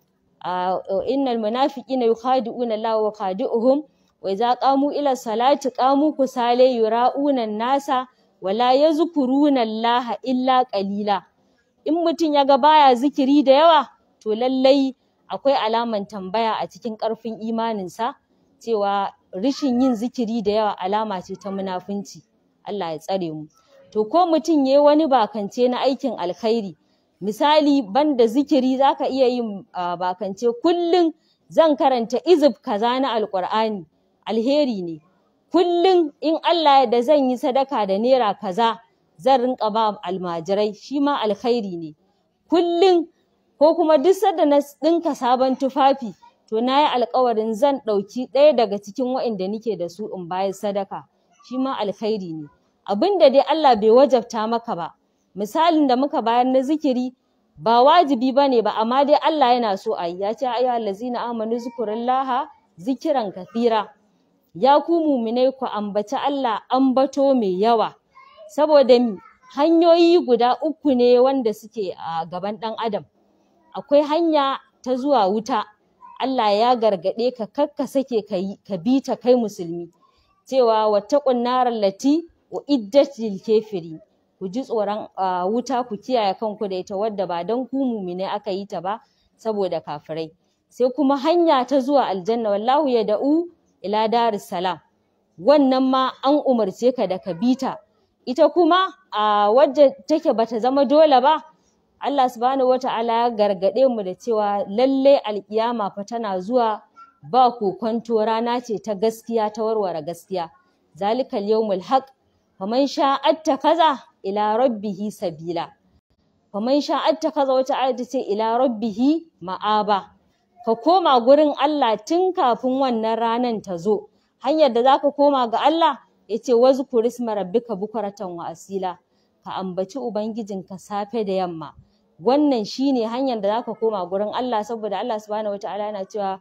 innal munafiqina yukhadi'una Allah wa khadi'uhum wa idza qamu ila salati qamu kusale yura'una nasa wala yazkuruna Allah illa qalila in mutum ya ga baya zikiri da yawa to lallai akwai alaman tambaya a cikin ƙarfin imaninsa cewa rishin yin zikiri da yawa alama ce ta munafunci Allah ya tsare mu to ko mutum yayi wani bakance na aikin alkhairi misali banda zikiri zaka iya yin bakance kullum zan karanta izib kaza na alqur'ani alheri ne kullum in Allah da zan yi sadaka da naira kaza zan rinka ba almajirai shi ma alkhairi ne kullum ko kuma duk sanda na ɗinka sabon tufafi to na yi alkawarin zan ɗauki ɗaya daga cikin waɗanda nike da su in bayar sadaka shi ma alkhairi ne abin da dai Allah bai wajabta maka ba misalin da muka bayar na zikiri ba wajibi ba ne ba amma dai Allah yana so a yi ya ce ayyuha allazina amanu zkurullaha zikiran kathira ya ku muminai ku ambaci Allah ambato mai yawa saboda mi hanyoyi guda uku ne wanda suke a gaban ɗan adam akwai hanya ta zuwa wuta Allah ya gargaɗe ka kakka sake ka yi ka bi ta kai musulmi cewa wattaqun naral lati uiddat lil kafiri ku ji tsoron wuta ku kiyaye kanku da ita wadda ba dan ku mumine aka yi ta ba saboda kafirai sai kuma hanya ta zuwa aljanna wallahu yad'u ila daris salam wannan ma an umarce ka da ka bi ta ita kuma a wadda take bata zama dole ba Allah subhanahu wata'ala ya gargaɗe mu da cewa lalle alkiyama fa tana zuwa ba kokonto rana ce ta gaskiya ta warware gaskiya zalikal yawmul haq faman sha'atta kaza ila rabbihi sabila faman sha'atta kaza wata ayat ce ila rabbihi ma'aba ka koma gurin Allah tun kafin wannan ranan ta zo hanyar da zaka koma ga Allah yace wazkur isma rabbika bukratan wa asila ka ambaci ubangijinka safe da yamma wannan shine hanyar da zaka koma gurin Allah saboda Allah subhanahu wataala yana cewa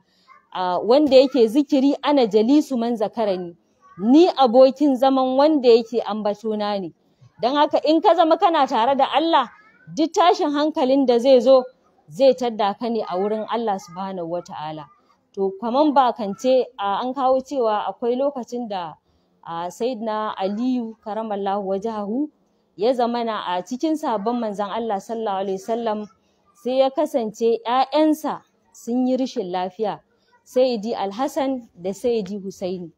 wanda yake zikiri ana jalisu man zakarani ni abokin zaman wanda yake ambatona ne don haka in ka zama kana tare da Allah duk tashin hankalin da zai zo zai tadda ka ne a wurin Allah subhanahu wataala to kaman bakance an kawo cewa akwai lokacin da sayyidina Aliyu karamallahu wajahu ya zamana a cikin sabon manzon Allah sallallahu alaihi wasallam sai ya kasance ‘ya'yansa sun yi rashin lafiya Sayyidi Alhassan da Sayyidi Husaini.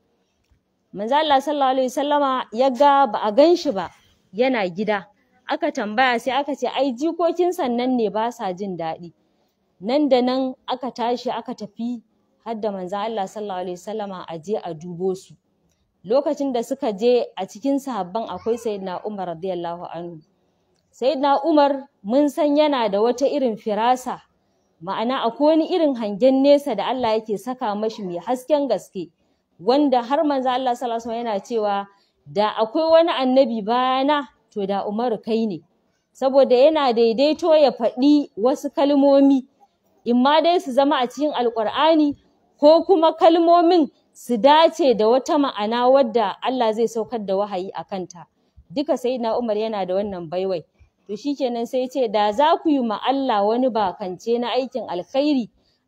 Manzo Allah sallallahu alaihi wasallama ya ga ba a gan shi ba yana gida. Aka tambaya sai aka ce ai jikokin sannan ne ba sa jin daɗi. Nan da nan aka tashi aka tafi har da manzo Allah sallallahu alaihi wasallama a je a dubo su. lokacin da suka je a cikin sahabban akwai sayyidina Umar radiyallahu anhu sayyidina Umar mun san yana da wata irin firasa ma'ana akwai wani irin hangen nesa da Allah yake saka mashi mai hasken gaske wanda har manzo Allah sallallahu alaihi yana cewa da akwai wani annabi bayana to da Umaru kai ne saboda yana daidaito ya faɗi wasu kalmomi imma dai su zama a cikin alƙur'ani ko kuma kalmomin su dace da wata ma'ana wadda Allah zai saukar da wahayi a kanta duka sai na Umar yana da wannan baiwai to shikenan sai ce da za ku yi ma Allah wani bakance na aikin alkhairi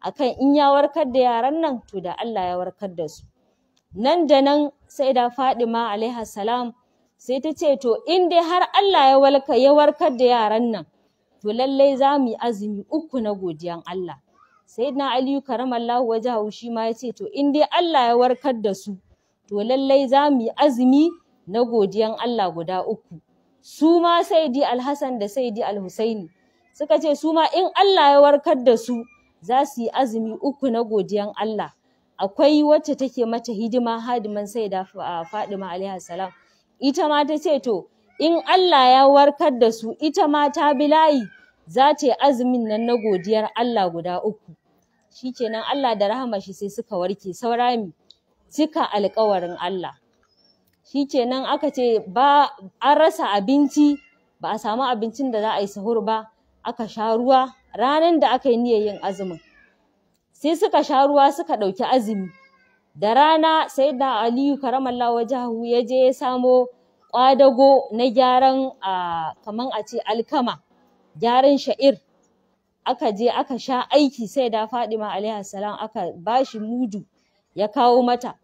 akan in ya warkar da yaran nan to da Allah ya warkar da su nan da nan sai da Fadima alaiha salam sai ta ce to in dai har Allah ya walka ya warkar da yaran nan to lallai za mu yi azumi uku na godiyan Allah sayyidina Aliyu karamallahu wajahu shi ma ya ce to in dai Allah ya warkar da su to lallai za mu yi azumi na godiyan Allah guda uku su ma saidi alhassan da saidi alhusaini suka ce su ma in Allah ya warkar da su za su yi azumi uku na godiyan Allah akwai wacce take mata hidima hadiman saida Fadima alaihi salam ita ma ta ce to in Allah ya warkar da su ita ma ta bi layi za ta yi azumin nan na godiyar Allah guda uku shikenan Allah da rahama shi sai suka warke saura mi cika alƙawarin Allah shikenan aka ce ba an rasa abinci ba a samu abincin da za a yi sahur ba aka sha ruwa ranar da aka yi niyyar yin azumin sai suka sha ruwa suka ɗauki azumi da rana sai da aliyu karamallahu wajahu ya je ya samo ƙwadago na gyaran kaman a ce alkama gyaran sha'ir aka je aka sha aiki sai da fadima alaihi salam aka bashi mudu ya kawo mata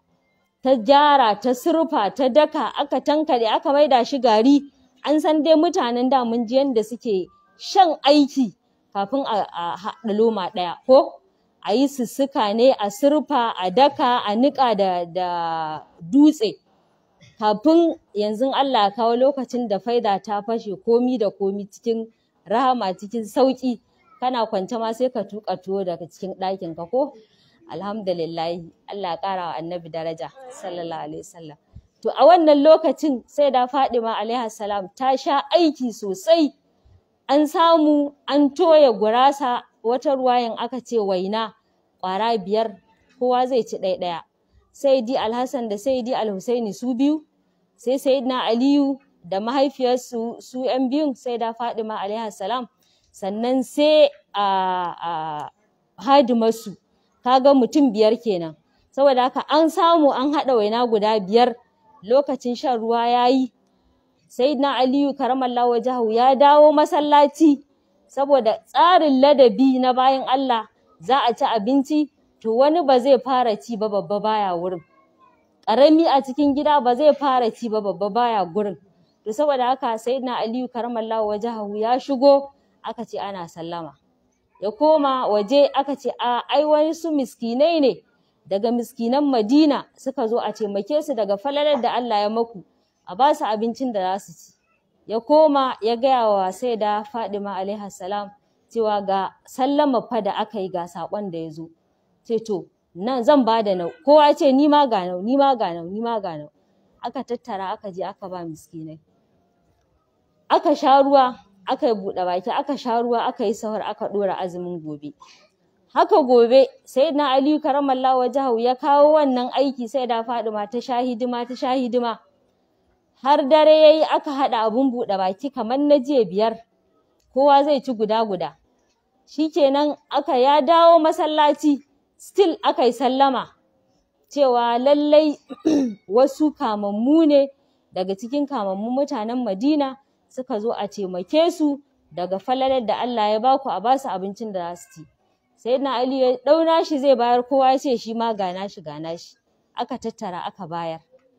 ta gyara ta surfa ta daka aka tankaɗe aka maida shi gari an san dai mutanen da mun ji yadda suke shan aiki kafin a haɗa loma ɗaya ko a yi sussuka ne a surfa a daka a niƙa da, da dutse kafin yanzu Allah ya kawo lokacin da faida ta fashe komi da komi cikin rahama cikin sauƙi kana kwance ma sai ka tuƙa tuwo daga cikin ɗakin ka ko alhamdulillahi Allah ya ƙara wa annabi daraja sallallahu alaihi wasallam to a wannan lokacin sai da Fadima alaiha salam ta sha aiki sosai an samu an toya gurasa wata ruwayan aka ce waina ƙwara biyar kowa zai ci ɗaya ɗaya saidi alhassan da saidi alhusaini su biyu sai sayyidina aliyu da mahaifiyarsu su yan biyun sai da fadima alaihi salam sannan sai a, a hadimarsu kaga mutum biyar kenan saboda haka an samu an haɗa waina guda biyar lokacin shan ruwa ya yi sayyidina aliyu karamallahu wajahu ya dawo masallaci saboda tsarin ladabi na bayan Allah za a ci abinci to wani ba zai fara ci ba babba baya wurin ƙarami a cikin gida ba zai fara ci ba babba baya gurin to saboda haka sayyidina aliyu karamallahu wajahu ya shigo aka ce ana sallama ya koma waje aka ce a ai wani su miskinai ne daga miskinan madina suka zo a taimake su daga falalar da Allah ya maku a ba su abincin da za su ci ya koma ya gaya wa sai da Fadima alaihi salam cewa ga sallama fa da aka yi ga sakon da ya zo ce to nan zan ba da nau kowa ce ni ma ga nau ni ma ga nau ni ma ga nau aka tattara aka je aka ba miskinai aka sha ruwa aka yi buɗe baki aka sha ruwa aka yi sahur aka ɗora azumin gobe haka gobe sai na aliyu karamallahu wajahu ya kawo wannan aiki sai da Fadima ta sha hidima ta sha hidima har dare ya yi aka haɗa abun buɗe baki kamar na jiya biyar kowa zai ci guda guda shikenan aka ya dawo masallaci still aka yi sallama cewa lallai wasu kamammu ne daga cikin kamammun mutanen madina suka zo a taimake su daga falalar da Allah ya baku a basu abincin da za su ci sai na Ali ya ɗauna shi zai bayar kowa ya ce shi ma gana shi gana shi aka tattara aka bayar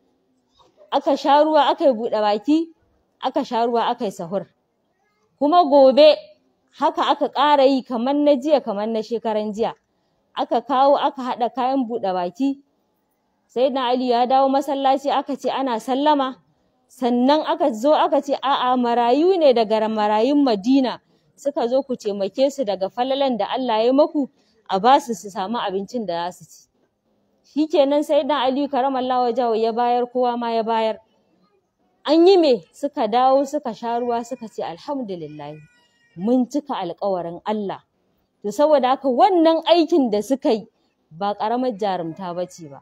aka sha ruwa aka yi buɗe baki aka sha ruwa aka yi sahur kuma gobe haka aka ƙara yi kamar na jiya kamar na shekaran jiya aka kawo aka haɗa kayan buɗe baki sai na Ali ya dawo masallaci aka ce ana sallama sannan aka zo aka ce a'a marayu ne daga marayun Madina suka zo ku taimake su daga falalan da Allah ya maku a ba su su samu abincin da za su ci shikenan sai dan Aliyu karamallahu wajahu ya bayar kowa ma ya bayar an yi me suka dawo suka sha ruwa suka ce alhamdulillah mun cika alƙawarin Allah to saboda haka wannan aikin da suka yi ba ƙaramar jarumta ba ce ba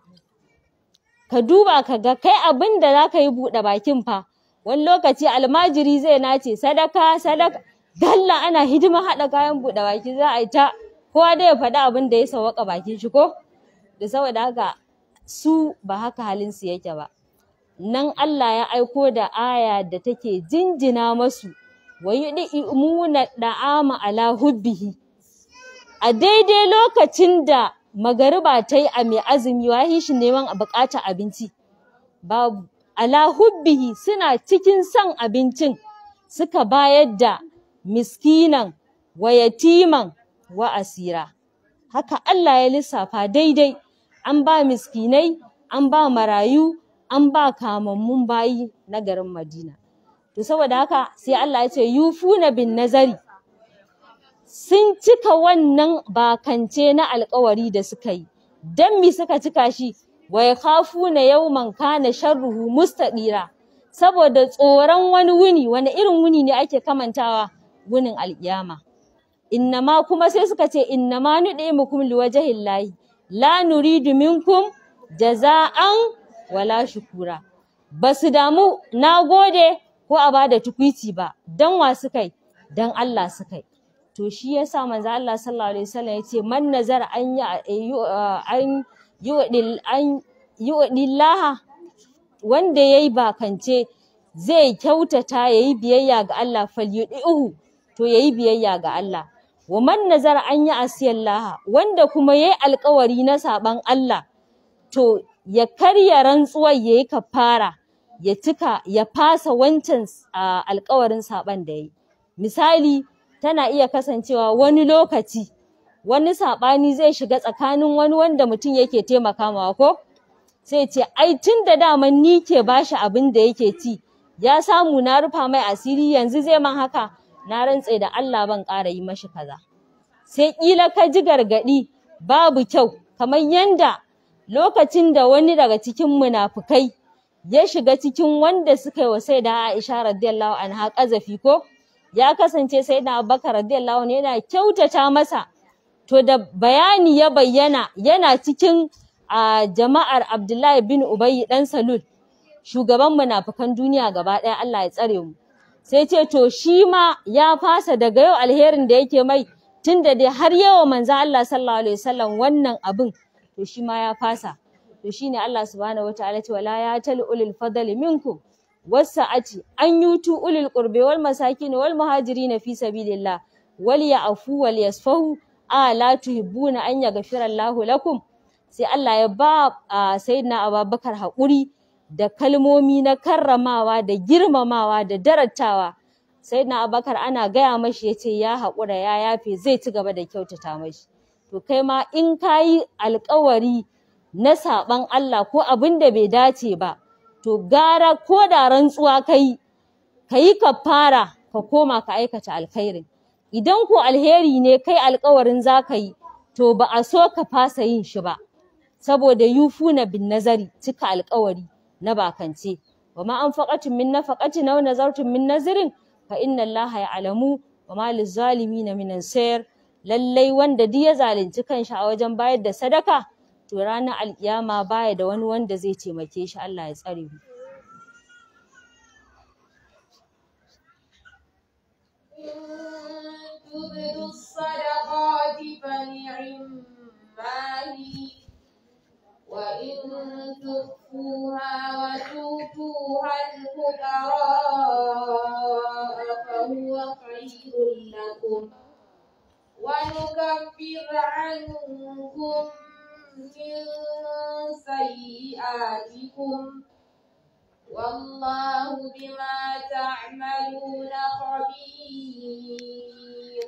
ka duba ka ga kai abin da za ka yi buɗe bakin fa wani lokaci almajiri zai nace sadaka sadaka dalla ana hidima haɗa kayan buɗe baki za a yi ta kowa dai ya faɗi abin da ya sawaka bakin shi ko da saboda haka su ba haka halin su yake ba nan Allah ya aiko da aya da take jinjina masu wa yud'imuna da'ama ala hubbihi a daidai lokacin da magariba ta yi a mai azumi wahi shi neman a buƙatar abinci babu ala hubbihi suna cikin son abincin suka bayar da miskinan wa yatiman wa asira haka Allah ya lissafa daidai an ba miskinai an ba marayu an ba kamammun bayi na garin Madina to saboda haka sai Allah ya ce yufuna bin nazari sun cika wannan bakance na alkawari da suka yi dan mi suka cika shi wa yakhafuna yawman kana sharruhu mustaqira saboda tsoron wani wuni wani irin wuni ne ake kamantawa wunin alkiyama innama kuma sai suka ce innama nud'imukum liwajhillahi la nuridu minkum jaza'an wala shukura basu damu nagode ko a bada tukwici ba dan wa suka yi dan Allah suka yi to shi yasa manzo Allah sallallahu alaihi wasallam yace man nazar an yi an yu'dil an yu'dillaha wanda yayi bakance zai kyautata yayi biyayya ga Allah falyudihu to yayi biyayya ga Allah wa man nazar an yi asiyallaha wanda kuma yayi alkawari na saban Allah to ya karya rantsuwar yayi kafara ya cika ya fasa wancan alkawarin saban da yayi misali tana iya kasancewa wani lokaci wani saɓani zai shiga tsakanin wani wanda mutum yake taimaka mawa ko sai ce ai tun da daman ni ke bashi abin da yake ci ya samu na rufa mai asiri yanzu zai man haka na rantse da Allah ban ƙara yi mashi kaza sai ƙila ka ji gargaɗi babu kyau kamar yanda lokacin da wani daga cikin munafukai ya shiga cikin wanda suka yi wa sai da Aisha radiyallahu anha ƙazafi ko ya kasance sai da Abubakar radiyallahu anhu yana kyautata masa to da bayani ya bayyana yana cikin a jama'ar Abdullahi bin Ubay dan Salul shugaban munafukan duniya gaba ɗaya Allah ya tsare mu sai ce to shi ma ya fasa daga yau alherin da yake mai tunda dai har yawa manzo Allah sallallahu alaihi wasallam wannan abin to shi ma ya fasa to shine Allah subhanahu wataala ce wala ya tal ulil fadli minkum wasa'ati an yutu ulil qurbi wal masakin wal muhajirin fi sabilillah wal ya'fu wal yasfahu a la tuhibbuna an yaghfira Allahu lakum sai Allah ya ba sayyidina Abubakar haƙuri da kalmomi na karramawa da girmamawa da darattawa sayyidina Abubakar ana gaya mashi yace ya haƙura ya yafe zai ci gaba da kyautata mashi to kai ma in kayi alƙawari na saɓan Allah ko abin da bai dace ba to gara ko da rantsuwa kai kayi kafara ka koma ka aikata alkhairin idan ko alheri ne kai alƙawarin za ka yi to ba a so ka fasa yin shi ba saboda yufuna bin nazari cika alƙawari na bakance wa ma anfaqatum min nafaqatin aw nazartum min nazrin fa inna Allaha ya'lamu wa ma lizzalimina min ansar lallai wanda duk ya zalunci kanshi a wajen bayar da sadaka to ranar alkiyama baya da wani wanda zai taimake shi Allah ya tsare mu تبدوا الصدقات فنعما هي وإن تخفوها وتؤتوها الفقراء فهو خير لكم ونكفر عنكم من سيئاتكم والله بما تعملون خبير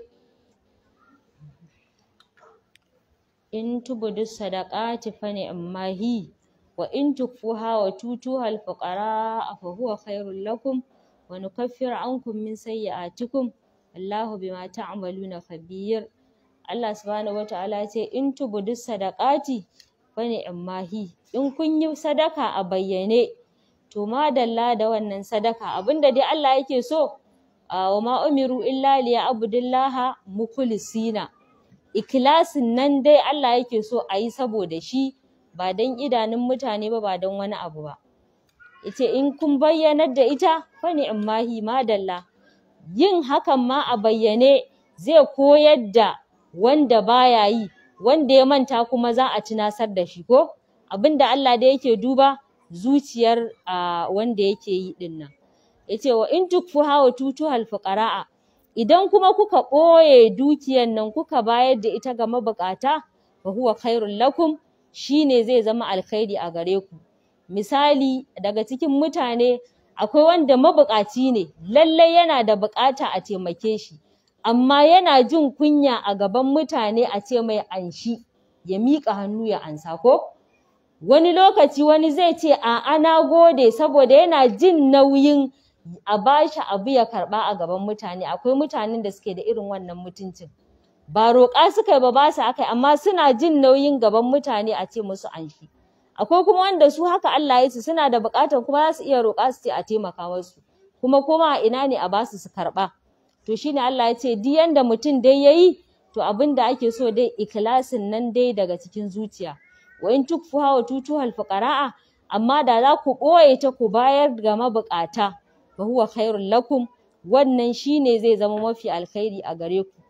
in tubudu sadaqati fa ni'ma hi wa in tukfuha wa tutuha al-fuqara fa huwa khairul lakum wa nukaffiru ankum min sayyi'atikum wallahu bima ta'maluna khabir Allah subhanahu wata'ala ya ce in tubudu sadaqati fa ni'ma hi in kun yi sadaka a bayyane to madalla da wannan sadaka abinda dai Allah yake so wa ma umiru illa liya'budullaha mukhlisina ikilasin nan dai Allah yake so a yi saboda shi ba don idanun mutane ba ba don wani abu ba yace in kun bayyanar da ita fa ni'mahi madalla yin hakan ma a bayyane zai koyar da wanda baya yi wanda ya manta kuma za a tunasar da shi ko abinda Allah da yake duba zuciyar wanda yake yi din nan yace wa in tukfuha wa tutuhal fuqara'a idan kuma kuka ɓoye dukiyan nan kuka bayar da ita ga mabuƙata fa huwa khairul lakum shine zai zama alkhairi a gare ku misali daga cikin mutane akwai wanda mabuƙaci ne lallai yana da buƙata a taimake shi amma yana jin kunya a gaban mutane a ce mai anshi ya miƙa hannu ya ansa ko wani lokaci wani zai ce a'a na gode saboda yana jin nauyin a bashi abu ya karɓa a gaban mutane akwai mutanen da suke da irin wannan mutuncin ba roƙa suka yi ba ba su aka yi amma suna jin nauyin gaban mutane a ce musu anshi akwai kuma wanda su haka Allah ya su suna da buƙatar kuma za su iya roƙa su ce a taimaka musu kuma koma a ina ne a basu su karɓa to shine Allah ya ce duk yanda mutum dai yayi to abin da ake so dai ikhlasin nan dai daga cikin zuciya wa in tukfuha wa tutuhal fuqara'a amma da za ku ɓoye ta ku bayar ga mabuƙata fa huwa khairul lakum wannan shine zai zama mafi alkhairi a gare ku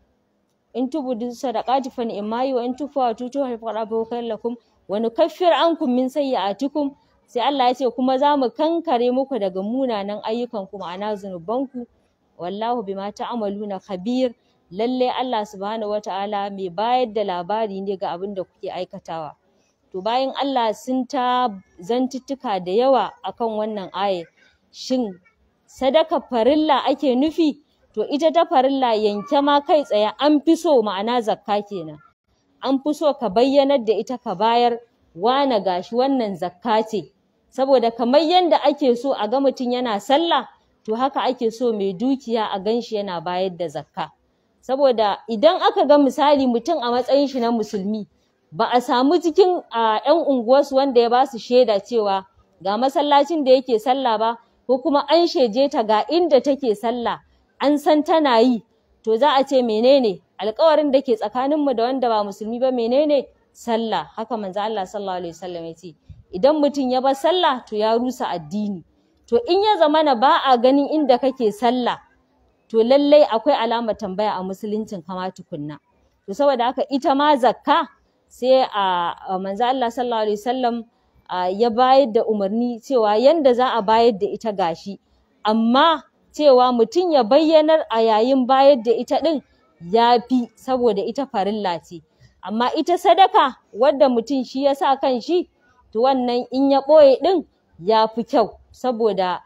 in tubudu sadaqati fa ni'mayi wa in tukfuha wa tutuhal fuqara'a fa huwa khairul lakum wa nukaffir ankum min sayyi'atikum sai Allah ya ce kuma za mu kankare muku daga munanan ayyukan ku ma'ana zunubanku wallahu bima ta'maluna khabir lalle Allah subhanahu wata'ala mai bayar da labari ne ga abin da kuke aikatawa to bayan Allah sun ta zantuttuka da yawa akan wannan aya shin sadaka farilla ake nufi to ita ta farilla yanke ma kai tsaye an fi so ma'ana zakka kenan an fi so ka bayyanar da ita ka bayar wane gashi wannan zakka ce saboda kamar yadda ake so a ga mutum yana sallah to haka ake so mai dukiya a ganshi yana bayar da zakka saboda idan aka ga misali mutum a matsayin shi na musulmi ba a samu cikin ‘yan unguwarsu wanda ya ba su shaida cewa ga masallacin da yake sallah ba ko kuma an sheje ta ga inda take sallah an san tana yi to za a ce menene alkawarin da ke tsakaninmu da wanda ba musulmi ba menene sallah haka manzo Allah sallallahu alaihi wasallam ya ce idan mutum ya bar sallah to ya rusa addini to in ya zamana ba a ganin inda kake sallah to lallai akwai alamar tambaya a musuluncin kama tukunna to saboda haka ita ma zakka sai a manzo Allah sallallahu alaihi wasallam ya bayar da umarni cewa yanda za a bayar da ita gashi amma cewa mutum ya bayyanar a yayin bayar da ita din ya fi saboda ita farilla ce amma ita sadaka wadda mutum shi ya sa kan shi to wannan in ya ɓoye ɗin ya fi kyau saboda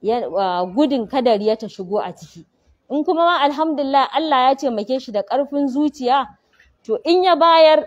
gudun kadar ya ta shigo a ciki in kuma ma alhamdulillah Allah ya taimake shi da ƙarfin zuciya to in ya bayar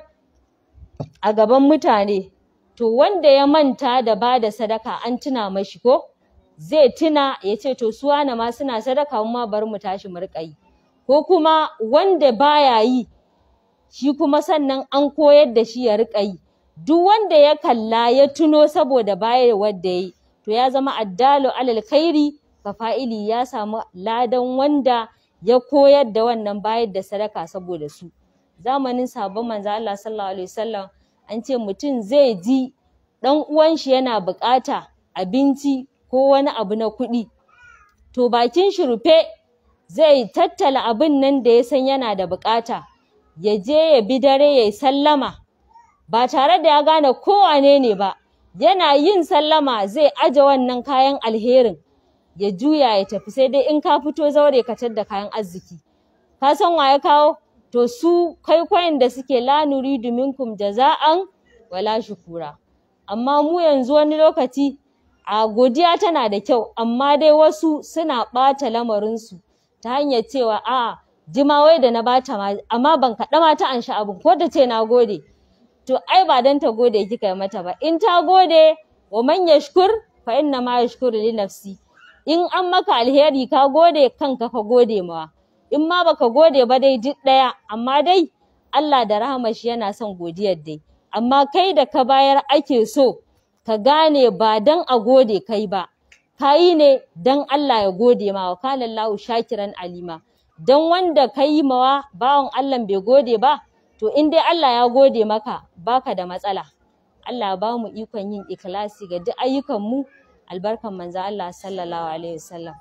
a gaban mutane to wanda ya manta da ba da sadaka an tuna mashi ko zai tuna ya ce to su wane ma suna sadaka mu ma bari mu tashi mu riƙa yi ko kuma wanda baya yi shi kuma sannan an koyar da shi ya riƙa yi duk wanda ya kalla ya tuno saboda bayarwar da ya yi to ya zama addalu alal khairi ka fa'ili ya samu ladan wanda ya koyar da wannan bayar da sadaka saboda su zamanin sabon manzo Allah sallallahu alaihi wasallam an ce mutum zai ji dan uwan shi yana bukata abinci ko wani abu na kuɗi to bakin shi rufe zai tattala abin nan da ya san yana da bukata ya je ya bi dare ya sallama ba tare da ya gane ko wane ne ba yana yin sallama zai aje wannan kayan alherin ya juya ya tafi sai dai in ka fito zaure ka da kayan arziki ka san wa ya kawo to su kwaikwayon da suke la nuridu minkum jaza'an wala shukura amma mu yanzu wani lokaci a godiya tana da kyau amma dai wasu suna ɓata lamarinsu ta hanyar cewa a jima wai da na bata ma amma ban kaɗa ma ta anshi abin ko ta ce na gode to ai ba dan ta gode kika yi mata ba in ta gode wa man yashkur fa inna ma yashkuru li nafsi in an maka alheri ka gode kanka ka gode mawa in ma baka gode ba dai duk ɗaya amma dai Allah da rahama shi yana son godiyar dai amma kai da ka bayar ake so ka gane ba dan a gode kai ba ka yi ne dan Allah ya gode ma wa kana Allahu shakiran alima dan wanda ka yi mawa bawan Allah bai gode ba to in dai Allah ya gode maka baka da matsala Allah ba mu ikon yin ikhlasi ga duk ayyukan mu albarkan manzo Allah sallallahu alaihi wasallam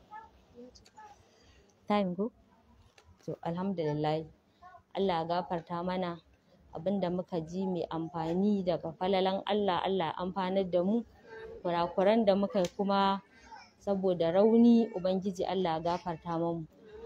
time go to alhamdulillah Allah ya gafarta mana abinda muka ji mai amfani daga falalan Allah Allah ya amfanar da mu kurakuran da muka yi kuma saboda rauni ubangiji Allah ya gafarta mamu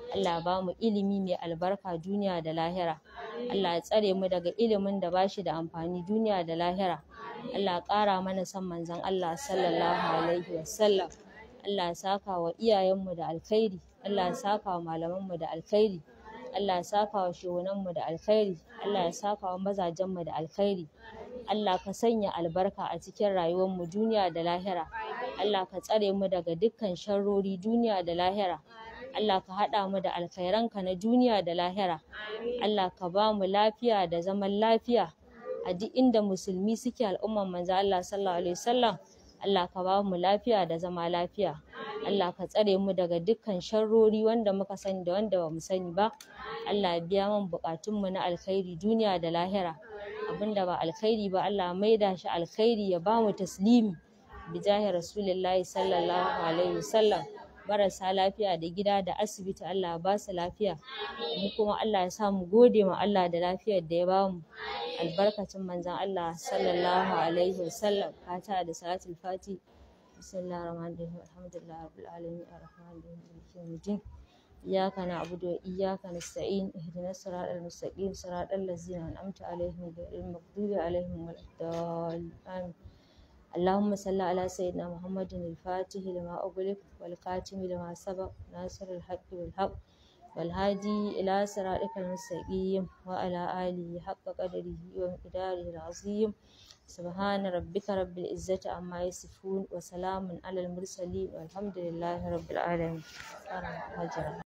Allah ya bamu ilimi mai albarka duniya da lahira Allah ya tsare mu daga ilimin da bashi da amfani duniya da lahira Allah ya ƙara mana son manzon Allah sallallahu alaihi wasallam Allah ya saka wa iyayenmu da alkhairi Allah ya saka wa malamanmu da alkhairi Allah ya saka wa shehunanmu da alkhairi Allah ya saka wa mazajenmu da alkhairi Allah ka sanya albarka a cikin rayuwarmu duniya da lahira Allah ka tsare mu daga dukkan sharrori duniya da lahira Allah ka haɗa mu da alkhairanka na duniya da lahira Allah ka ba mu lafiya da zaman lafiya a duk inda musulmi suke al'umman manzo Allah sallallahu alaihi wasallam Allah ka ba mu lafiya da zama lafiya Allah ka tsare mu daga dukkan sharrori wanda muka sani da wanda bamu sani ba Allah ya biya mun buƙatunmu na alkhairi duniya da lahira abinda ba alkhairi ba Allah ya maida shi alkhairi ya ba mu taslimi bijahi rasulillahi sallallahu alaihi wasallam marasa lafiya da gida da asibiti Allah ya ba su lafiya mu kuma Allah ya sa mu gode ma Allah da lafiyar da ya bamu albarkacin manzon Allah sallallahu alaihi wasallam fata da salatul fati bismillahir rahmanir rahim alhamdulillahi rabbil alamin arrahmanir rahim maliki yawmiddin iyyaka na'budu wa iyyaka nasta'in ihdinas siratal mustaqim siratal ladzina an'amta alaihim ghayril maghdubi alaihim waladdallin amin اللهم صل على سيدنا محمد الفاتح لما أغلق والخاتم لما سبق ناصر الحق بالحق والهادي إلى صراطك المستقيم وعلى آله حق قدره ومقداره العظيم سبحان ربك رب العزة عما يصفون وسلام على المرسلين والحمد لله رب العالمين